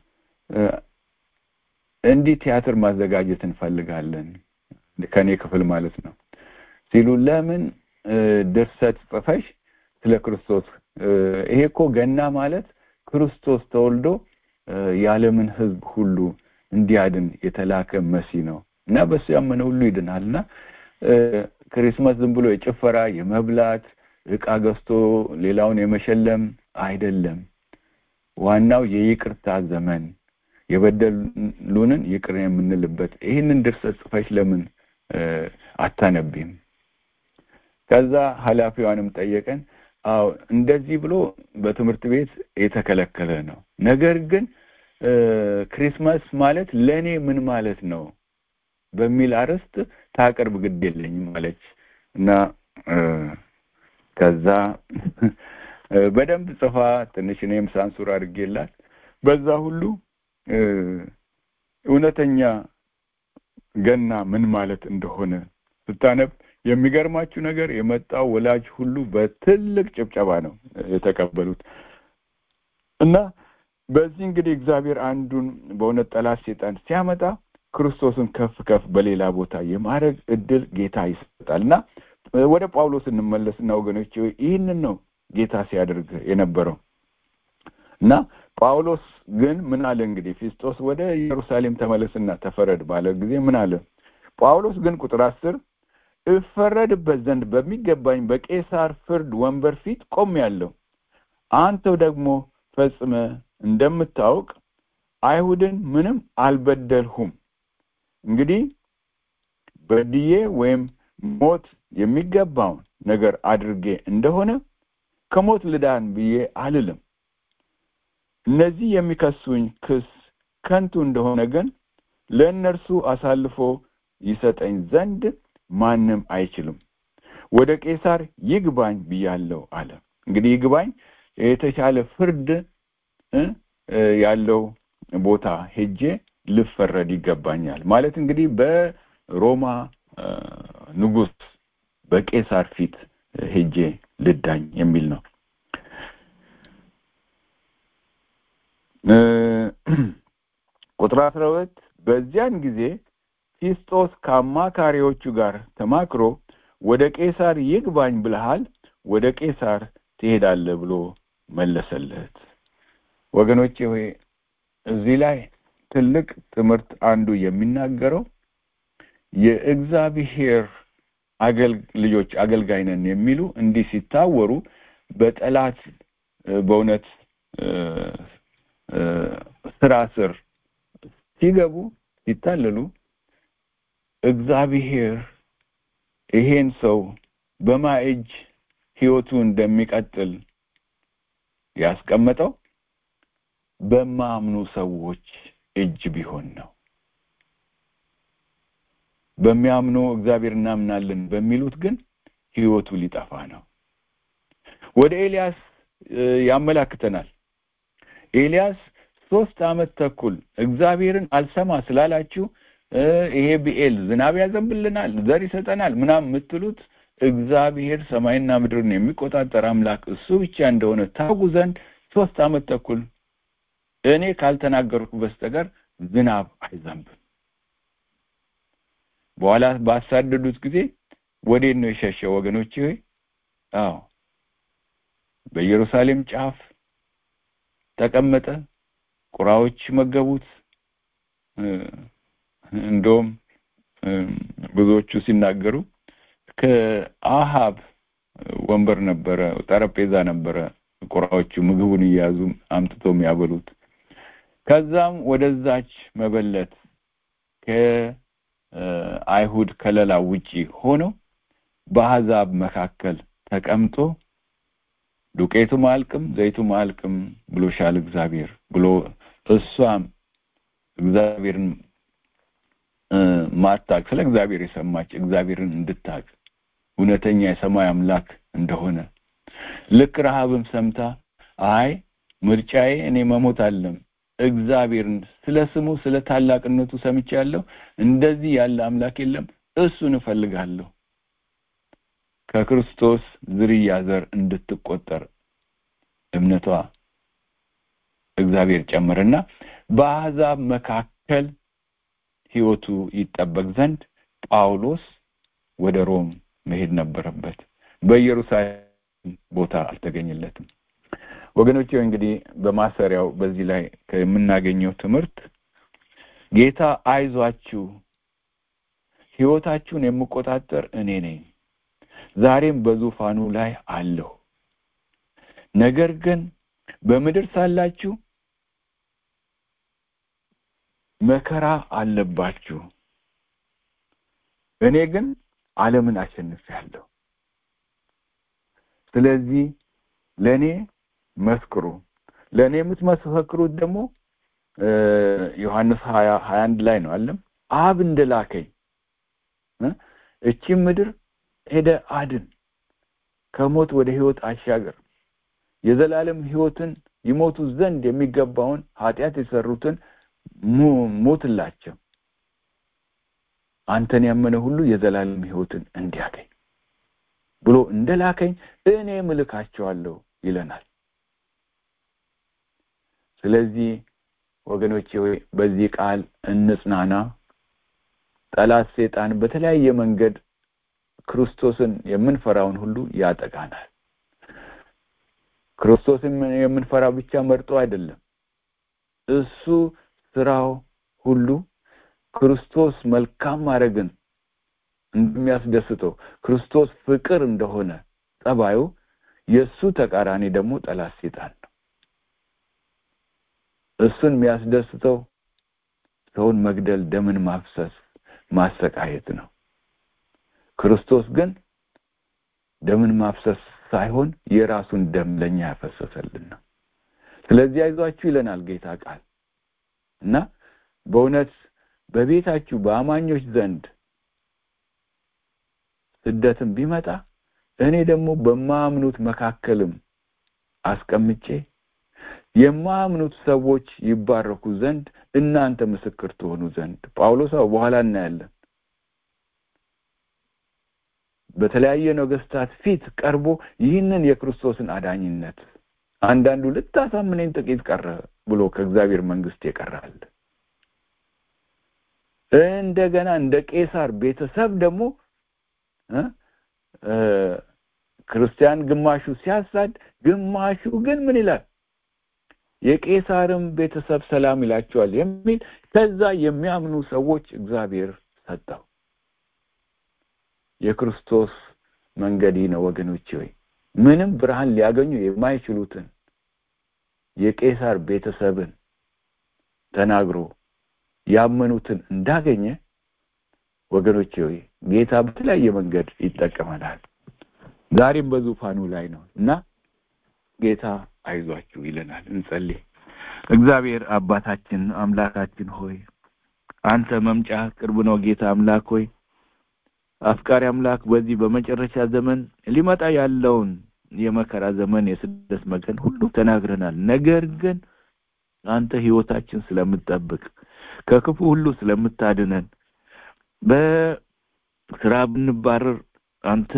እንዲህ ቲያትር ማዘጋጀት እንፈልጋለን ከኔ ክፍል ማለት ነው ሲሉ ለምን ድርሰት ጽፈሽ ስለ ክርስቶስ ይሄ እኮ ገና ማለት ክርስቶስ ተወልዶ የዓለምን ሕዝብ ሁሉ እንዲያድን የተላከ መሲ ነው እና በሱ ያመነ ሁሉ ይድናል እና ክሪስማስ ዝም ብሎ የጭፈራ የመብላት እቃ ገዝቶ ሌላውን የመሸለም አይደለም። ዋናው የይቅርታ ዘመን የበደሉንን ይቅር የምንልበት ይህንን ድርሰት ጽፈሽ ለምን አታነቢም? ከዛ ኃላፊዋንም ጠየቀን። አዎ እንደዚህ ብሎ በትምህርት ቤት የተከለከለ ነው። ነገር ግን ክሪስማስ ማለት ለእኔ ምን ማለት ነው በሚል አርዕስት ታቀርብ ግድ የለኝም አለች እና ከዛ በደንብ ጽፋ ትንሽ እኔም ሳንሱር አድርጌላት በዛ ሁሉ እውነተኛ ገና ምን ማለት እንደሆነ ስታነብ የሚገርማችሁ ነገር የመጣው ወላጅ ሁሉ በትልቅ ጭብጨባ ነው የተቀበሉት እና በዚህ እንግዲህ እግዚአብሔር አንዱን በእውነት ጠላት ሴጣን ሲያመጣ ክርስቶስን ከፍ ከፍ በሌላ ቦታ የማድረግ እድል ጌታ ይሰጣል እና ወደ ጳውሎስ እንመለስና ወገኖች ይህንን ነው ጌታ ሲያደርግ የነበረው እና ጳውሎስ ግን ምን አለ እንግዲህ ፊስጦስ ወደ ኢየሩሳሌም ተመለስና ተፈረድ ባለ ጊዜ ምን አለ ጳውሎስ ግን ቁጥር አስር እፈረድበት ዘንድ በሚገባኝ በቄሳር ፍርድ ወንበር ፊት ቆም ያለው አንተው ደግሞ ፈጽመ እንደምታውቅ አይሁድን ምንም አልበደልሁም እንግዲህ በድዬ ወይም ሞት የሚገባውን ነገር አድርጌ እንደሆነ ከሞት ልዳን ብዬ አልልም እነዚህ የሚከሱኝ ክስ ከንቱ እንደሆነ ግን ለእነርሱ አሳልፎ ይሰጠኝ ዘንድ ማንም አይችልም ወደ ቄሳር ይግባኝ ብያለሁ አለ እንግዲህ ይግባኝ የተሻለ ፍርድ ያለው ቦታ ሄጄ ልፈረድ ይገባኛል ማለት እንግዲህ በሮማ ንጉስ በቄሳር ፊት ሄጄ ልዳኝ የሚል ነው ቁጥር አስራ ሁለት በዚያን ጊዜ ፊስጦስ ከአማካሪዎቹ ጋር ተማክሮ ወደ ቄሳር ይግባኝ ብለሃል ወደ ቄሳር ትሄዳለህ ብሎ መለሰለት ወገኖቼ ሆይ እዚህ ላይ ትልቅ ትምህርት አንዱ የሚናገረው የእግዚአብሔር ልጆች አገልጋይ ነን የሚሉ እንዲህ ሲታወሩ በጠላት በእውነት ስራ ስር ሲገቡ ሲታለሉ እግዚአብሔር ይሄን ሰው በማ እጅ ህይወቱ እንደሚቀጥል ያስቀመጠው በማምኑ ሰዎች እጅ ቢሆን ነው በሚያምኑ እግዚአብሔር እናምናለን በሚሉት ግን ህይወቱ ሊጠፋ ነው ወደ ኤልያስ ያመላክተናል ኤልያስ ሶስት አመት ተኩል እግዚአብሔርን አልሰማ ስላላችሁ ይሄ ብኤል ዝናብ ያዘንብልናል ዘር ይሰጠናል ምናም የምትሉት እግዚአብሔር ሰማይና ምድርን የሚቆጣጠር አምላክ እሱ ብቻ እንደሆነ ታውቁ ዘንድ ሶስት አመት ተኩል እኔ ካልተናገርኩ በስተቀር ዝናብ አይዘንብም በኋላ ባሳደዱት ጊዜ ወዴት ነው የሸሸው ወገኖች ሆይ አዎ በኢየሩሳሌም ጫፍ ተቀመጠ ቁራዎች መገቡት እንደውም ብዙዎቹ ሲናገሩ ከአሃብ ወንበር ነበረ ጠረጴዛ ነበረ ቁራዎቹ ምግቡን እየያዙ አምጥቶ የሚያበሉት ከዛም ወደዛች መበለት ከአይሁድ ከለላ ውጪ ሆኖ በአሕዛብ መካከል ተቀምጦ ዱቄቱም አልቅም ዘይቱም አልቅም ብሎሻል እግዚአብሔር ብሎ እሷም እግዚአብሔርን ማታቅ ስለ እግዚአብሔር የሰማች እግዚአብሔርን እንድታቅ እውነተኛ የሰማይ አምላክ እንደሆነ ልክ ረሃብም ሰምታ አይ ምርጫዬ እኔ መሞት አለም እግዚአብሔርን ስለ ስሙ ስለ ታላቅነቱ ሰምቻለሁ እንደዚህ ያለ አምላክ የለም እሱን እፈልጋለሁ ከክርስቶስ ዝርያ ዘር እንድትቆጠር እምነቷ እግዚአብሔር ጨምርና በአሕዛብ መካከል ህይወቱ ይጠበቅ ዘንድ ጳውሎስ ወደ ሮም መሄድ ነበረበት በኢየሩሳሌም ቦታ አልተገኘለትም ወገኖች እንግዲህ በማሰሪያው በዚህ ላይ የምናገኘው ትምህርት ጌታ አይዟችሁ ህይወታችሁን የምቆጣጠር እኔ ነኝ ዛሬም በዙፋኑ ላይ አለሁ ነገር ግን በምድር ሳላችሁ መከራ አለባችሁ እኔ ግን ዓለምን አሸንፌያለሁ ስለዚህ ለእኔ መስክሩ ለእኔ የምትመሰክሩት ደግሞ ዮሐንስ ሀያ ሀያ አንድ ላይ ነው አለም አብ እንደላከኝ እቺም ምድር ሄደ አድን ከሞት ወደ ህይወት አሻገር የዘላለም ህይወትን ይሞቱ ዘንድ የሚገባውን ኃጢአት የሰሩትን ሞትላቸው አንተን ያመነ ሁሉ የዘላለም ህይወትን እንዲያገኝ ብሎ እንደላከኝ እኔ ምልካቸዋለሁ ይለናል ስለዚህ ወገኖቼ በዚህ ቃል እንጽናና ጠላት ሴጣን በተለያየ መንገድ ክርስቶስን የምንፈራውን ሁሉ ያጠቃናል ክርስቶስን የምንፈራው ብቻ መርጦ አይደለም እሱ ስራው ሁሉ ክርስቶስ መልካም ማድረግን እንደሚያስደስተው ክርስቶስ ፍቅር እንደሆነ ጸባዩ የእሱ ተቃራኒ ደግሞ ጠላት ሴጣን ነው እሱን የሚያስደስተው ሰውን መግደል ደምን ማፍሰስ ማሰቃየት ነው ክርስቶስ ግን ደምን ማፍሰስ ሳይሆን የራሱን ደም ለኛ ያፈሰሰልን ነው ስለዚህ አይዟችሁ ይለናል ጌታ ቃል እና በእውነት በቤታችሁ በአማኞች ዘንድ ስደትም ቢመጣ እኔ ደግሞ በማምኑት መካከልም አስቀምጬ የማያምኑት ሰዎች ይባረኩ ዘንድ እናንተ ምስክር ትሆኑ ዘንድ ጳውሎስ በኋላ እናያለን በተለያየ ነገስታት ፊት ቀርቦ ይህንን የክርስቶስን አዳኝነት አንዳንዱ ልታሳምነኝ ጥቂት ቀረ ብሎ ከእግዚአብሔር መንግስት የቀራል እንደገና እንደ ቄሳር ቤተሰብ ደግሞ ክርስቲያን ግማሹ ሲያሳድ ግማሹ ግን ምን ይላል የቄሳርም ቤተሰብ ሰላም ይላቸዋል የሚል ከዛ የሚያምኑ ሰዎች እግዚአብሔር ሰጠው የክርስቶስ መንገድ ነው ወገኖች ሆይ ምንም ብርሃን ሊያገኙ የማይችሉትን የቄሳር ቤተሰብን ተናግሮ ያመኑትን እንዳገኘ ወገኖች ሆይ ጌታ በተለያየ መንገድ ይጠቀመናል ዛሬም በዙፋኑ ላይ ነው እና ጌታ አይዟችሁ ይለናል እንጸልይ እግዚአብሔር አባታችን አምላካችን ሆይ አንተ መምጫ ቅርብ ነው ጌታ አምላክ ሆይ አፍቃሪ አምላክ በዚህ በመጨረሻ ዘመን ሊመጣ ያለውን የመከራ ዘመን የስደት መገን ሁሉ ተናግረናል ነገር ግን አንተ ህይወታችን ስለምትጠብቅ ከክፉ ሁሉ ስለምታድነን በስራ ብንባረር አንተ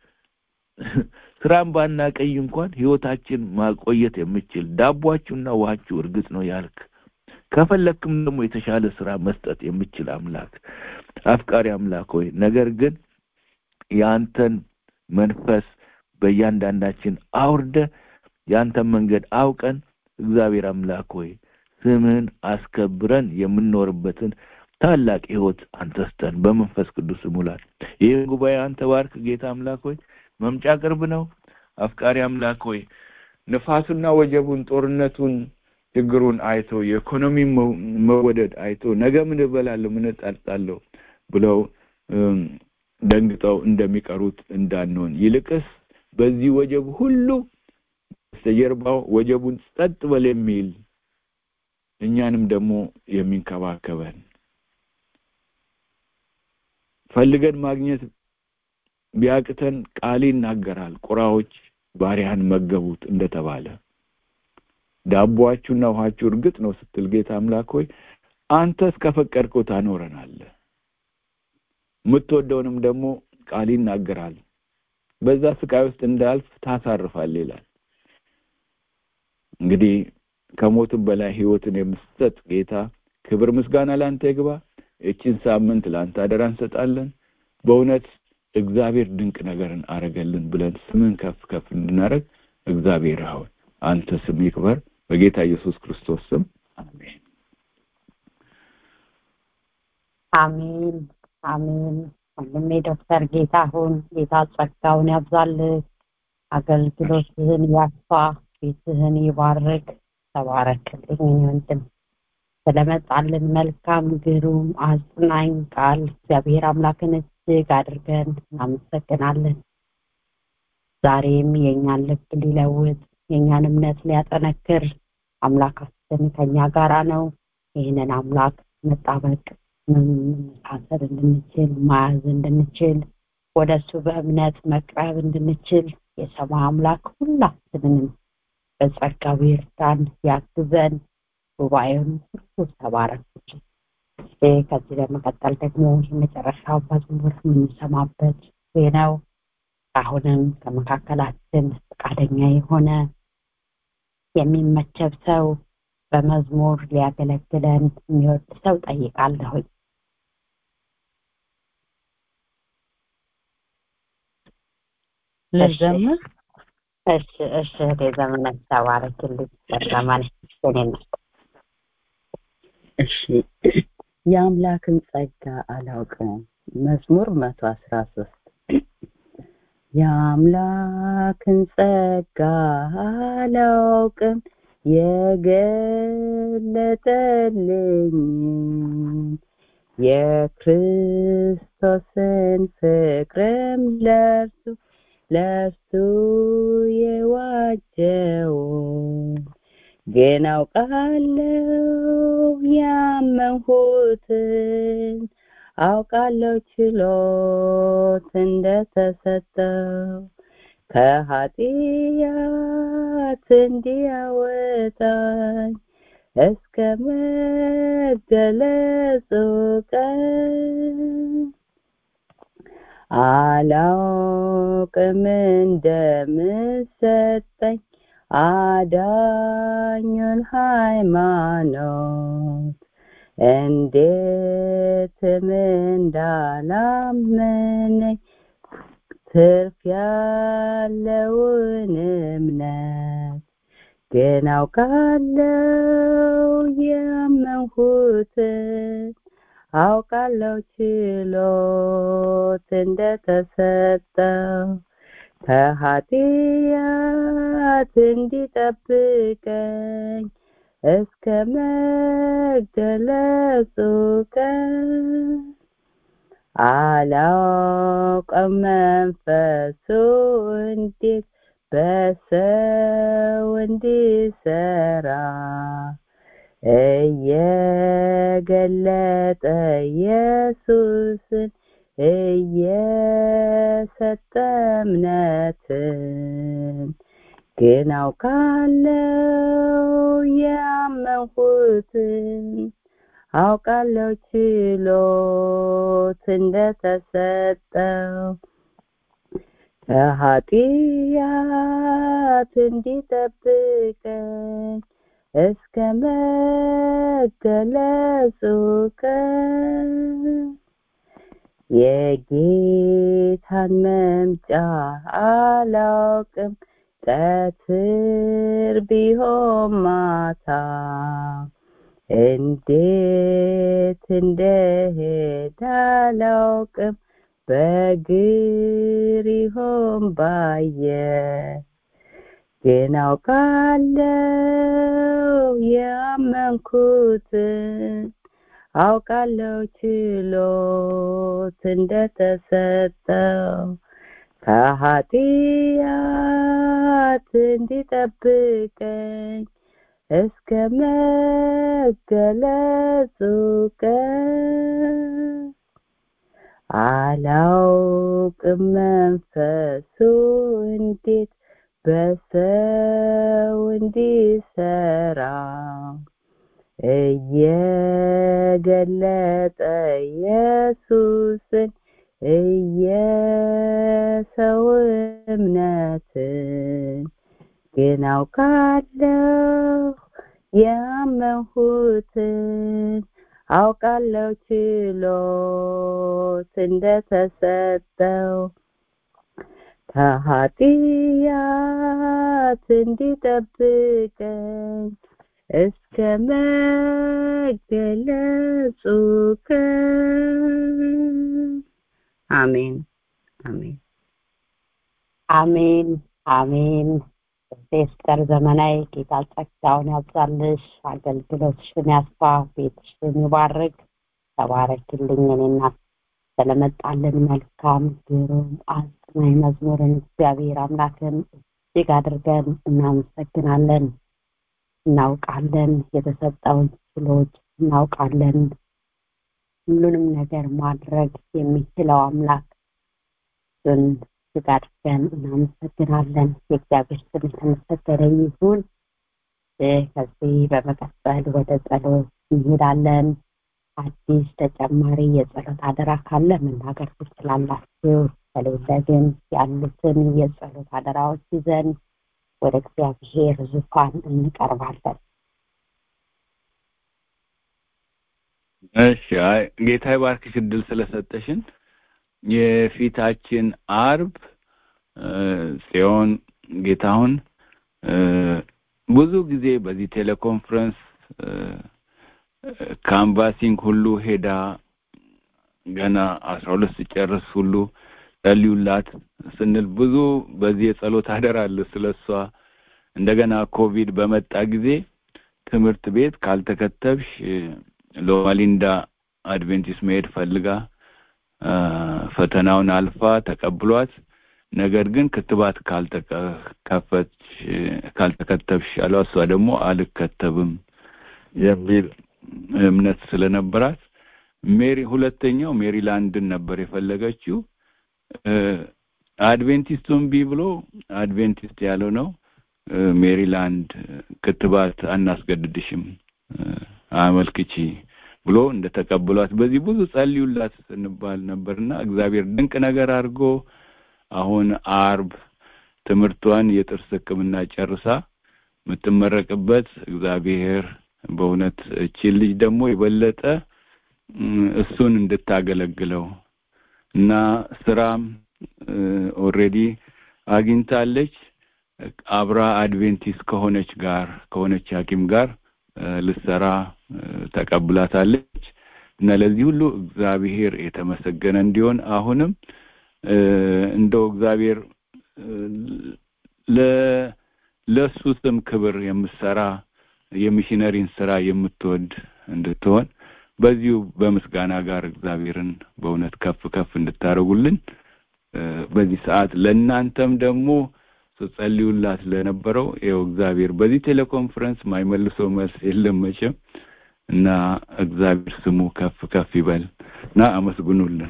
ስራን ባናቀይ እንኳን ህይወታችን ማቆየት የምችል ዳቧችሁና ውሃችሁ እርግጥ ነው ያልክ ከፈለክም ደግሞ የተሻለ ስራ መስጠት የምችል አምላክ አፍቃሪ አምላክ ሆይ ነገር ግን የአንተን መንፈስ በእያንዳንዳችን አውርደ የአንተን መንገድ አውቀን እግዚአብሔር አምላክ ሆይ ስምህን አስከብረን የምንኖርበትን ታላቅ ህይወት አንተ ስጠን በመንፈስ ቅዱስ ሙላት ይህን ጉባኤ አንተ ባርክ ጌታ አምላክ ሆይ መምጫ ቅርብ ነው አፍቃሪ አምላክ ሆይ ንፋሱና ወጀቡን ጦርነቱን ችግሩን አይቶ የኢኮኖሚ መወደድ አይቶ ነገ ምን እበላለሁ ምን እጠጣለሁ ብለው ደንግጠው እንደሚቀሩት እንዳንሆን ይልቅስ በዚህ ወጀብ ሁሉ በስተጀርባው ወጀቡን ጸጥ በል የሚል እኛንም ደግሞ የሚንከባከበን ፈልገን ማግኘት ቢያቅተን ቃል ይናገራል ቁራዎች ባሪያን መገቡት እንደተባለ ዳቦአችሁና ውሃችሁ እርግጥ ነው ስትል ጌታ አምላክ ሆይ አንተ እስከፈቀድከው ታኖረናለህ የምትወደውንም ደግሞ ቃል ይናገራል በዛ ስቃይ ውስጥ እንዳልፍ ታሳርፋል ይላል እንግዲህ ከሞትም በላይ ህይወትን የምትሰጥ ጌታ ክብር ምስጋና ለአንተ ይግባ እችን ሳምንት ለአንተ አደራ እንሰጣለን በእውነት እግዚአብሔር ድንቅ ነገርን አረገልን ብለን ስምን ከፍ ከፍ እንድናደረግ እግዚአብሔር አሁን አንተ ስም ይክበር በጌታ ኢየሱስ ክርስቶስ ስም አሜን አሜን አሜን ወንድሜ ዶክተር ጌታሁን ጌታ ጸጋውን ያብዛልህ አገልግሎትህን ያስፋ ቤትህን ይባርክ ተባረክልኝ ወንድም ስለመጣልን መልካም ግሩም አጽናኝ ቃል እግዚአብሔር አምላክን እጅግ አድርገን እናመሰግናለን ዛሬም የእኛን ልብ ሊለውጥ የእኛን እምነት ሊያጠነክር አምላካችን ከኛ ጋራ ነው ይህንን አምላክ መጣበቅ መሳሰር እንድንችል መያዝ እንድንችል ወደ እሱ በእምነት መቅረብ እንድንችል የሰማይ አምላክ ሁላችንንም በጸጋው ይርዳን ያግዘን ጉባኤውን ሁሉ ተባረኩልን ከዚህ በመቀጠል ደግሞ የመጨረሻው መዝሙር የምንሰማበት ነው አሁንም ከመካከላችን ፈቃደኛ የሆነ የሚመቸብ ሰው በመዝሙር ሊያገለግለን የሚወድ ሰው ጠይቃለሁኝ ልዘምር እሺ እሺ እህቴ ዘመናት ተባረክልኝ ዘመን እኔ እሺ የአምላክን ጸጋ አላውቅም መዝሙር መቶ አስራ ሶስት የአምላክን ጸጋ አላውቅም የገለጠልኝ የክርስቶስን ፍቅርም ለርሱ ለርሱ የዋጀውን ግን አውቃለሁ ያመንሁትን አውቃለሁ ችሎት እንደተሰጠው ከኃጢአት ከኃጢአት እንዲያወጣኝ እስከ መገለጹ ቀን አላውቅም እንደምሰጠኝ አዳኙን ሃይማኖት እንዴትም እንዳላመነኝ ትርፍ ያለውን እምነት ግን አውቃለው ያመንሁትን አውቃለው ችሎት እንደተሰጠው ከኃጢአት እንዲጠብቀኝ እስከ መገለጹ ቀን አላውቅም መንፈሱ እንዴት በሰው እንዲሰራ እየገለጠ ኢየሱስን እየሰጠ እምነትን ግን አውቃለው ያመንሁትን አውቃለው ችሎት እንደተሰጠው ከኃጢአት እንዲጠብቀኝ እስከ መገለጹ ቀን የጌታን መምጫ አላውቅም ቀትር ቢሆን ማታ እንዴት እንደሄድ አላውቅም በእግር ይሆን ባየር ግን አውቃለው ያመንኩትን አውቃለው ችሎት እንደተሰጠው ከኃጢአት እንዲጠብቀኝ እስከ መገለጹ ቀን አላውቅም መንፈሱ እንዴት በሰው እንዲሰራ እየገለጠ ኢየሱስን እየሰው እምነትን ግን አውቃለሁ ያመንሁትን አውቃለሁ ችሎት እንደተሰጠው ከኃጢአት እንዲጠብቀኝ እስከ መገለጹ ቀን አሜን አሜን አሜን አሜን ሴስተር ዘመናዊ ጌታ ጸጋውን ያብዛልሽ አገልግሎትሽን ያስፋ ቤትሽን ይባርክ ተባረክልኝ እኔና ስለመጣልን መልካም ግሩም አጽናኝ መዝሙርን እግዚአብሔር አምላክን እጅግ አድርገን እናመሰግናለን እናውቃለን የተሰጠውን ችሎት እናውቃለን ሁሉንም ነገር ማድረግ የሚችለው አምላክ እሱን እጅግ አድርገን እናመሰግናለን የእግዚአብሔር ስም የተመሰገነ ይሁን ከዚህ በመቀጠል ወደ ጸሎት እንሄዳለን አዲስ ተጨማሪ የጸሎት አደራ ካለ መናገር ትችላላችሁ ከሌለ ግን ያሉትን የጸሎት አደራዎች ይዘን ወደ እግዚአብሔር ዙፋን እንቀርባለን እሺ አይ ጌታ ይባርክሽ እድል ስለሰጠሽን የፊታችን አርብ ጽዮን ጌታሁን ብዙ ጊዜ በዚህ ቴሌኮንፈረንስ ካንቫሲንግ ሁሉ ሄዳ ገና አስራ ሁለት ስጨርስ ሁሉ ጸልዩላት ስንል ብዙ በዚህ የጸሎት አደራ አለ ስለሷ እንደገና ኮቪድ በመጣ ጊዜ ትምህርት ቤት ካልተከተብሽ ሎማሊንዳ አድቬንቲስት መሄድ ፈልጋ ፈተናውን አልፋ ተቀብሏት ነገር ግን ክትባት ካልተከፈች ካልተከተብሽ ያለው እሷ ደግሞ አልከተብም የሚል እምነት ስለነበራት ሜሪ ሁለተኛው ሜሪላንድን ነበር የፈለገችው አድቬንቲስቱን ቢ ብሎ አድቬንቲስት ያለው ነው ሜሪላንድ ክትባት አናስገድድሽም አመልክቺ ብሎ እንደተቀበሏት በዚህ ብዙ ጸልዩላት ስንባል ነበርና እግዚአብሔር ድንቅ ነገር አድርጎ አሁን አርብ ትምህርቷን የጥርስ ሕክምና ጨርሳ የምትመረቅበት እግዚአብሔር በእውነት እቺን ልጅ ደግሞ የበለጠ እሱን እንድታገለግለው እና ስራም ኦልሬዲ አግኝታለች አብራ አድቬንቲስት ከሆነች ጋር ከሆነች ሐኪም ጋር ልሰራ ተቀብላታለች እና ለዚህ ሁሉ እግዚአብሔር የተመሰገነ እንዲሆን አሁንም እንደው እግዚአብሔር ለሱ ስም ክብር የምትሰራ የሚሽነሪን ስራ የምትወድ እንድትሆን በዚሁ በምስጋና ጋር እግዚአብሔርን በእውነት ከፍ ከፍ እንድታደርጉልን በዚህ ሰዓት ለእናንተም ደግሞ ስትጸልዩላት ለነበረው ይኸው እግዚአብሔር በዚህ ቴሌኮንፈረንስ ማይመልሰው መልስ የለም መቼም እና እግዚአብሔር ስሙ ከፍ ከፍ ይበል እና አመስግኑልን።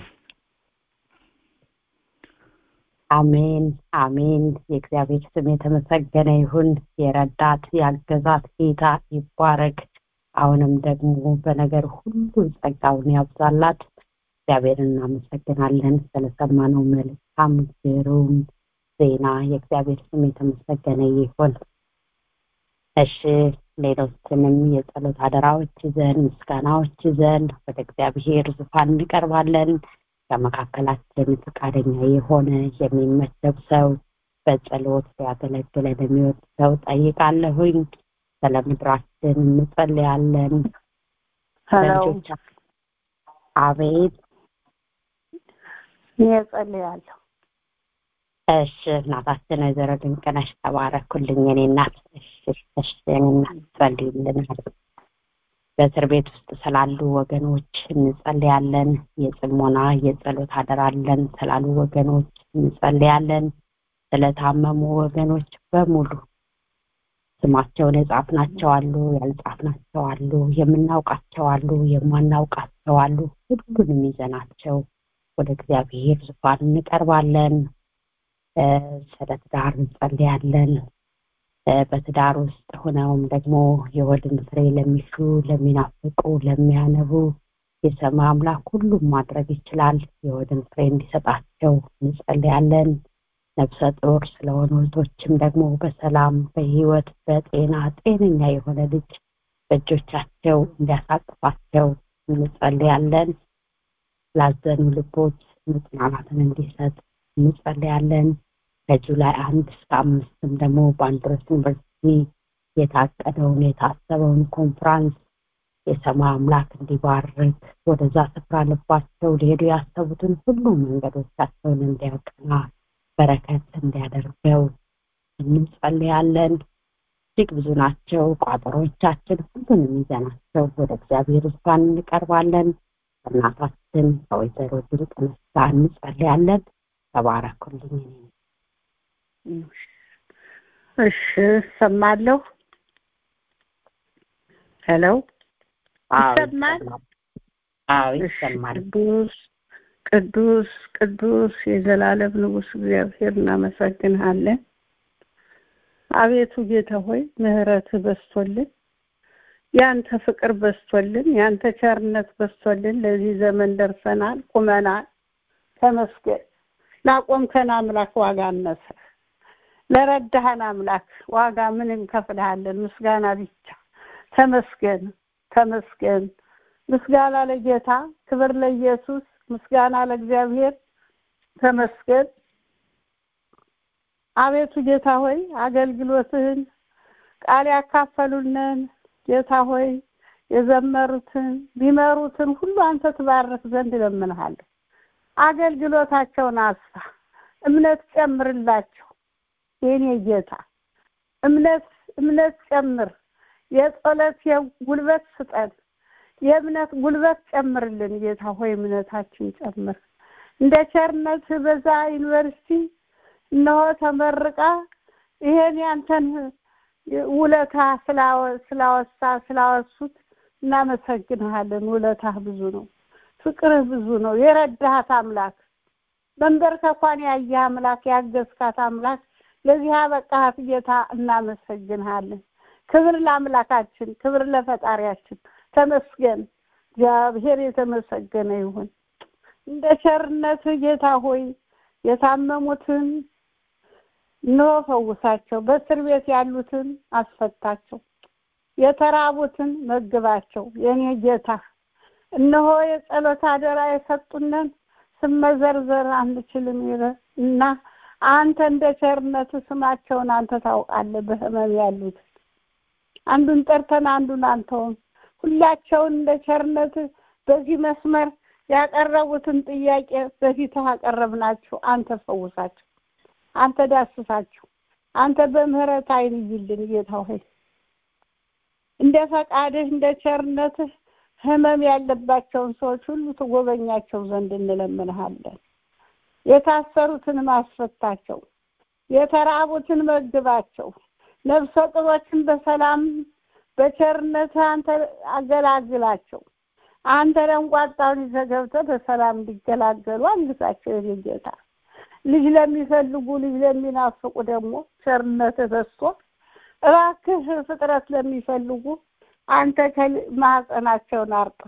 አሜን አሜን። የእግዚአብሔር ስም የተመሰገነ ይሁን። የረዳት ያገዛት ጌታ ይባረክ። አሁንም ደግሞ በነገር ሁሉ ጸጋውን ያብዛላት። እግዚአብሔርን እናመሰግናለን ስለሰማነው መልካም ግሩም ዜና። የእግዚአብሔር ስም የተመሰገነ ይሁን። እሺ ሌሎችንም የጸሎት አደራዎች ይዘን ምስጋናዎች ይዘን ወደ እግዚአብሔር ዙፋን እንቀርባለን። ከመካከላችን ፈቃደኛ የሆነ የሚመደብ ሰው በጸሎት ሊያገለግለን የሚወድ ሰው ጠይቃለሁኝ። ስለ ምድራችን እንጸልያለን። ሄሎ አቤት። እኔ እጸልያለሁ። እሺ እናታችን ወይዘሮ ድንቅነሽ ተባረኩልኝ። የኔ እናት እሺ እሺ የኔ እናት ጸልዩልናል። በእስር ቤት ውስጥ ስላሉ ወገኖች እንጸልያለን። የጽሞና የጸሎት አደራለን ስላሉ ወገኖች እንጸልያለን። ስለታመሙ ወገኖች በሙሉ ስማቸውን የጻፍናቸው አሉ፣ ያልጻፍናቸው አሉ፣ የምናውቃቸው አሉ፣ የማናውቃቸው አሉ። ሁሉንም ይዘናቸው ወደ እግዚአብሔር ዙፋን እንቀርባለን። ስለ ትዳር እንጸልያለን። በትዳር ውስጥ ሆነውም ደግሞ የወድን ፍሬ ለሚሹ ለሚናፍቁ ለሚያነቡ የሰማይ አምላክ ሁሉም ማድረግ ይችላል የወድን ፍሬ እንዲሰጣቸው እንጸልያለን ነፍሰ ጡር ስለሆኑ እህቶችም ደግሞ በሰላም በህይወት በጤና ጤነኛ የሆነ ልጅ በእጆቻቸው እንዲያሳቅፋቸው እንጸልያለን ላዘኑ ልቦች መጽናናትን እንዲሰጥ እንጸልያለን ከጁላይ አንድ እስከ አምስትም ደግሞ በአንድሮስ ዩኒቨርሲቲ የታቀደውን የታሰበውን ኮንፍራንስ የሰማይ አምላክ እንዲባርክ ወደዛ ስፍራ ልባቸው ሊሄዱ ያሰቡትን ሁሉ መንገዶቻቸውን እንዲያቀና በረከት እንዲያደርገው እንጸልያለን እጅግ ብዙ ናቸው ቋጠሮቻችን ሁሉንም ይዘናቸው ወደ እግዚአብሔር ዙፋን እንቀርባለን እናታችን ከወይዘሮ ድንቅ መስጋ እንጸልያለን ተባረኩልኝ እሺ ሰማለሁ ሄሎ ይሰማል አዎ እሺ፣ ይሰማል ቅዱስ ቅዱስ ቅዱስ የዘላለም ንጉስ እግዚአብሔር እናመሰግንሃለን አቤቱ ጌታ ሆይ ምህረት በስቶልን ያንተ ፍቅር በስቶልን ያንተ ቸርነት በስቶልን ለዚህ ዘመን ደርሰናል ቁመናል ተመስገን ላቆምከን አምላክ ዋጋ አነሰ ለረዳህን አምላክ ዋጋ ምን እንከፍልሃለን ምስጋና ብቻ ተመስገን ተመስገን ምስጋና ለጌታ ክብር ለኢየሱስ ምስጋና ለእግዚአብሔር ተመስገን አቤቱ ጌታ ሆይ አገልግሎትህን ቃል ያካፈሉንን ጌታ ሆይ የዘመሩትን ቢመሩትን ሁሉ አንተ ትባርክ ዘንድ እለምንሃለሁ አገልግሎታቸውን አስፋ እምነት ጨምርላቸው የኔ ጌታ እምነት እምነት ጨምር የጸሎት ጉልበት ስጠን የእምነት ጉልበት ጨምርልን ጌታ ሆይ እምነታችን ጨምር እንደ ቸርነት በዛ ዩኒቨርሲቲ እነሆ ተመርቃ ይሄን ያንተን ውለታ ስላወ- ስላወሳ ስላወሱት እናመሰግንሃለን ውለታህ ብዙ ነው ፍቅርህ ብዙ ነው የረዳሃት አምላክ መንበርከኳን ያየህ አምላክ ያገዝካት አምላክ ለዚህ አበቃሃት ጌታ እናመሰግንሃለን። ክብር ለአምላካችን፣ ክብር ለፈጣሪያችን። ተመስገን እግዚአብሔር የተመሰገነ ይሁን። እንደ ቸርነትህ ጌታ ሆይ የታመሙትን እነሆ ፈውሳቸው፣ በእስር ቤት ያሉትን አስፈታቸው፣ የተራቡትን መግባቸው። የኔ ጌታ እነሆ የጸሎት አደራ የሰጡንን ስመዘርዘር አንችልም እና አንተ እንደ ቸርነት ስማቸውን አንተ ታውቃለህ። በህመም ያሉት አንዱን ጠርተን አንዱን አንተውም። ሁላቸውን እንደ ቸርነት በዚህ መስመር ያቀረቡትን ጥያቄ በፊትህ አቀረብናቸው። አንተ ፈውሳቸው፣ አንተ ዳስሳቸው፣ አንተ በምህረት ዓይን ይልን ጌታ ሆይ እንደ ፈቃድህ እንደ ቸርነትህ ህመም ያለባቸውን ሰዎች ሁሉ ትጎበኛቸው ዘንድ እንለምንሃለን። የታሰሩትን ማስፈታቸው፣ የተራቡትን መግባቸው፣ ነፍሰ ጡሮችን በሰላም በቸርነትህ አንተ አገላግላቸው። አንተ ደንቋጣውን ይዘህ ገብተህ በሰላም እንዲገላገሉ አግዛቸው። የኔ ጌታ ልጅ ለሚፈልጉ ልጅ ለሚናፍቁ ደግሞ ቸርነትህ በዝቶ እባክህ ፍጥረት ለሚፈልጉ አንተ ከማህፀናቸውን አርጥብ፣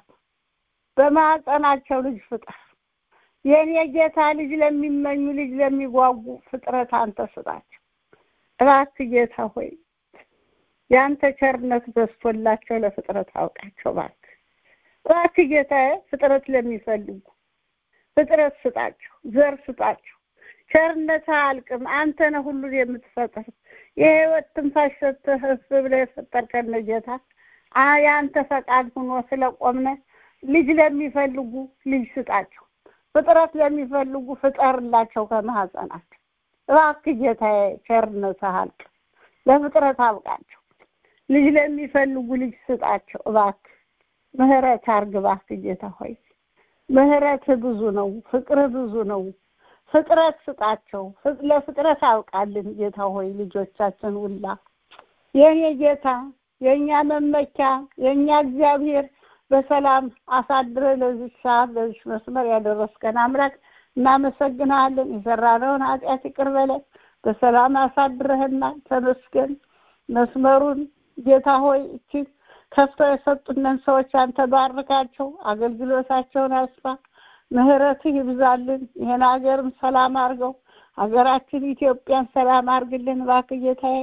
በማህፀናቸው ልጅ ፍጠር። የኔ ጌታ ልጅ ለሚመኙ ልጅ ለሚጓጉ ፍጥረት አንተ ስጣቸው። እባክህ ጌታ ሆይ የአንተ ቸርነት በዝቶላቸው ለፍጥረት አውቃቸው። እባክህ እባክህ ጌታ ፍጥረት ለሚፈልጉ ፍጥረት ስጣቸው፣ ዘር ስጣቸው። ቸርነት አያልቅም። አንተ ነህ ሁሉን የምትፈጥር የህይወት ትንፋሽ ሰጥተህ እፍ ብለህ የፈጠርከን ጌታ የአንተ ፈቃድ ሆኖ ስለቆምነ ልጅ ለሚፈልጉ ልጅ ስጣቸው፣ ፍጥረት ለሚፈልጉ ፍጠርላቸው ከማህፀናቸው። እባክህ ጌታዬ ቸርነት አያልቅም። ለፍጥረት አብቃቸው። ልጅ ለሚፈልጉ ልጅ ስጣቸው። እባክህ ምህረት አርግ። እባክህ ጌታ ሆይ ምህረትህ ብዙ ነው፣ ፍቅርህ ብዙ ነው። ፍጥረት ስጣቸው። ለፍጥረት አውቃልን ጌታ ሆይ ልጆቻችን ሁላ የኔ ጌታ የእኛ መመኪያ የእኛ እግዚአብሔር በሰላም አሳድረ ለዚህ ሰዓት ለዚህ መስመር ያደረስከን አምላክ እናመሰግናለን። የሰራነውን ኃጢአት ይቅር በለን። በሰላም አሳድረህናል። ተመስገን። መስመሩን ጌታ ሆይ እቺ ከፍተው የሰጡንን ሰዎች አንተ ባርካቸው፣ አገልግሎታቸውን አስፋ ምህረትህ ይብዛልን። ይህን ሀገርም ሰላም አድርገው። ሀገራችን ኢትዮጵያን ሰላም አድርግልን እባክህ ጌታዬ።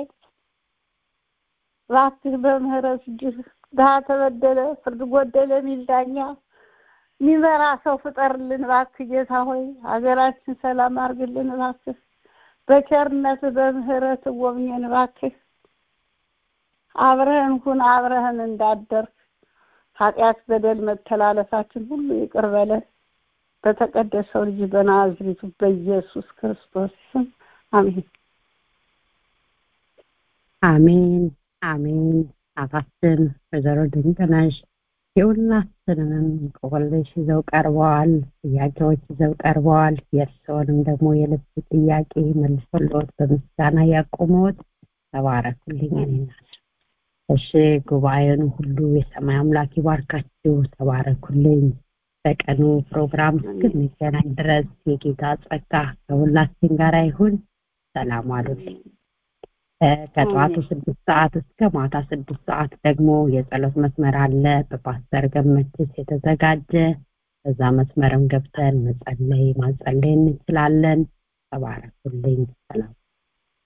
እባክህ በምህረት እጅህ ድሀ ተበደለ ፍርድ ጎደለ የሚል ዳኛ የሚመራ ሰው ፍጠርልን እባክህ ጌታ ሆይ። ሀገራችን ሰላም አድርግልን እባክህ። በቸርነት በምህረት ጎብኘን እባክህ። አብረህን ሁን፣ አብረህን እንዳደርግ ኃጢአት፣ በደል፣ መተላለፋችን ሁሉ ይቅር በለን በተቀደሰው ልጅ በናዝሬቱ በኢየሱስ ክርስቶስ ስም አሜን። አሜን አሜን። አፋችን ወይዘሮ ድንቅነሽ የሁላችንንም እንቆቅልሽ ይዘው ቀርበዋል። ጥያቄዎች ይዘው ቀርበዋል። የእርስዎንም ደግሞ የልብ ጥያቄ መልሶልዎት በምስጋና ያቆመዎት ተባረኩልኝ። እኔ ናቸው። እሺ ጉባኤውን ሁሉ የሰማይ አምላክ ይባርካችሁ። ተባረኩልኝ። በቀኑ ፕሮግራም እስክንገናኝ ድረስ የጌታ ጸጋ ከሁላችን ጋር ይሁን። ሰላም አሉልኝ። ከጠዋቱ ስድስት ሰዓት እስከ ማታ ስድስት ሰዓት ደግሞ የጸሎት መስመር አለ በፓስተር ገመችስ የተዘጋጀ በዛ መስመርም ገብተን መጸለይ ማጸለይ እንችላለን። ተባረኩልኝ። ሰላም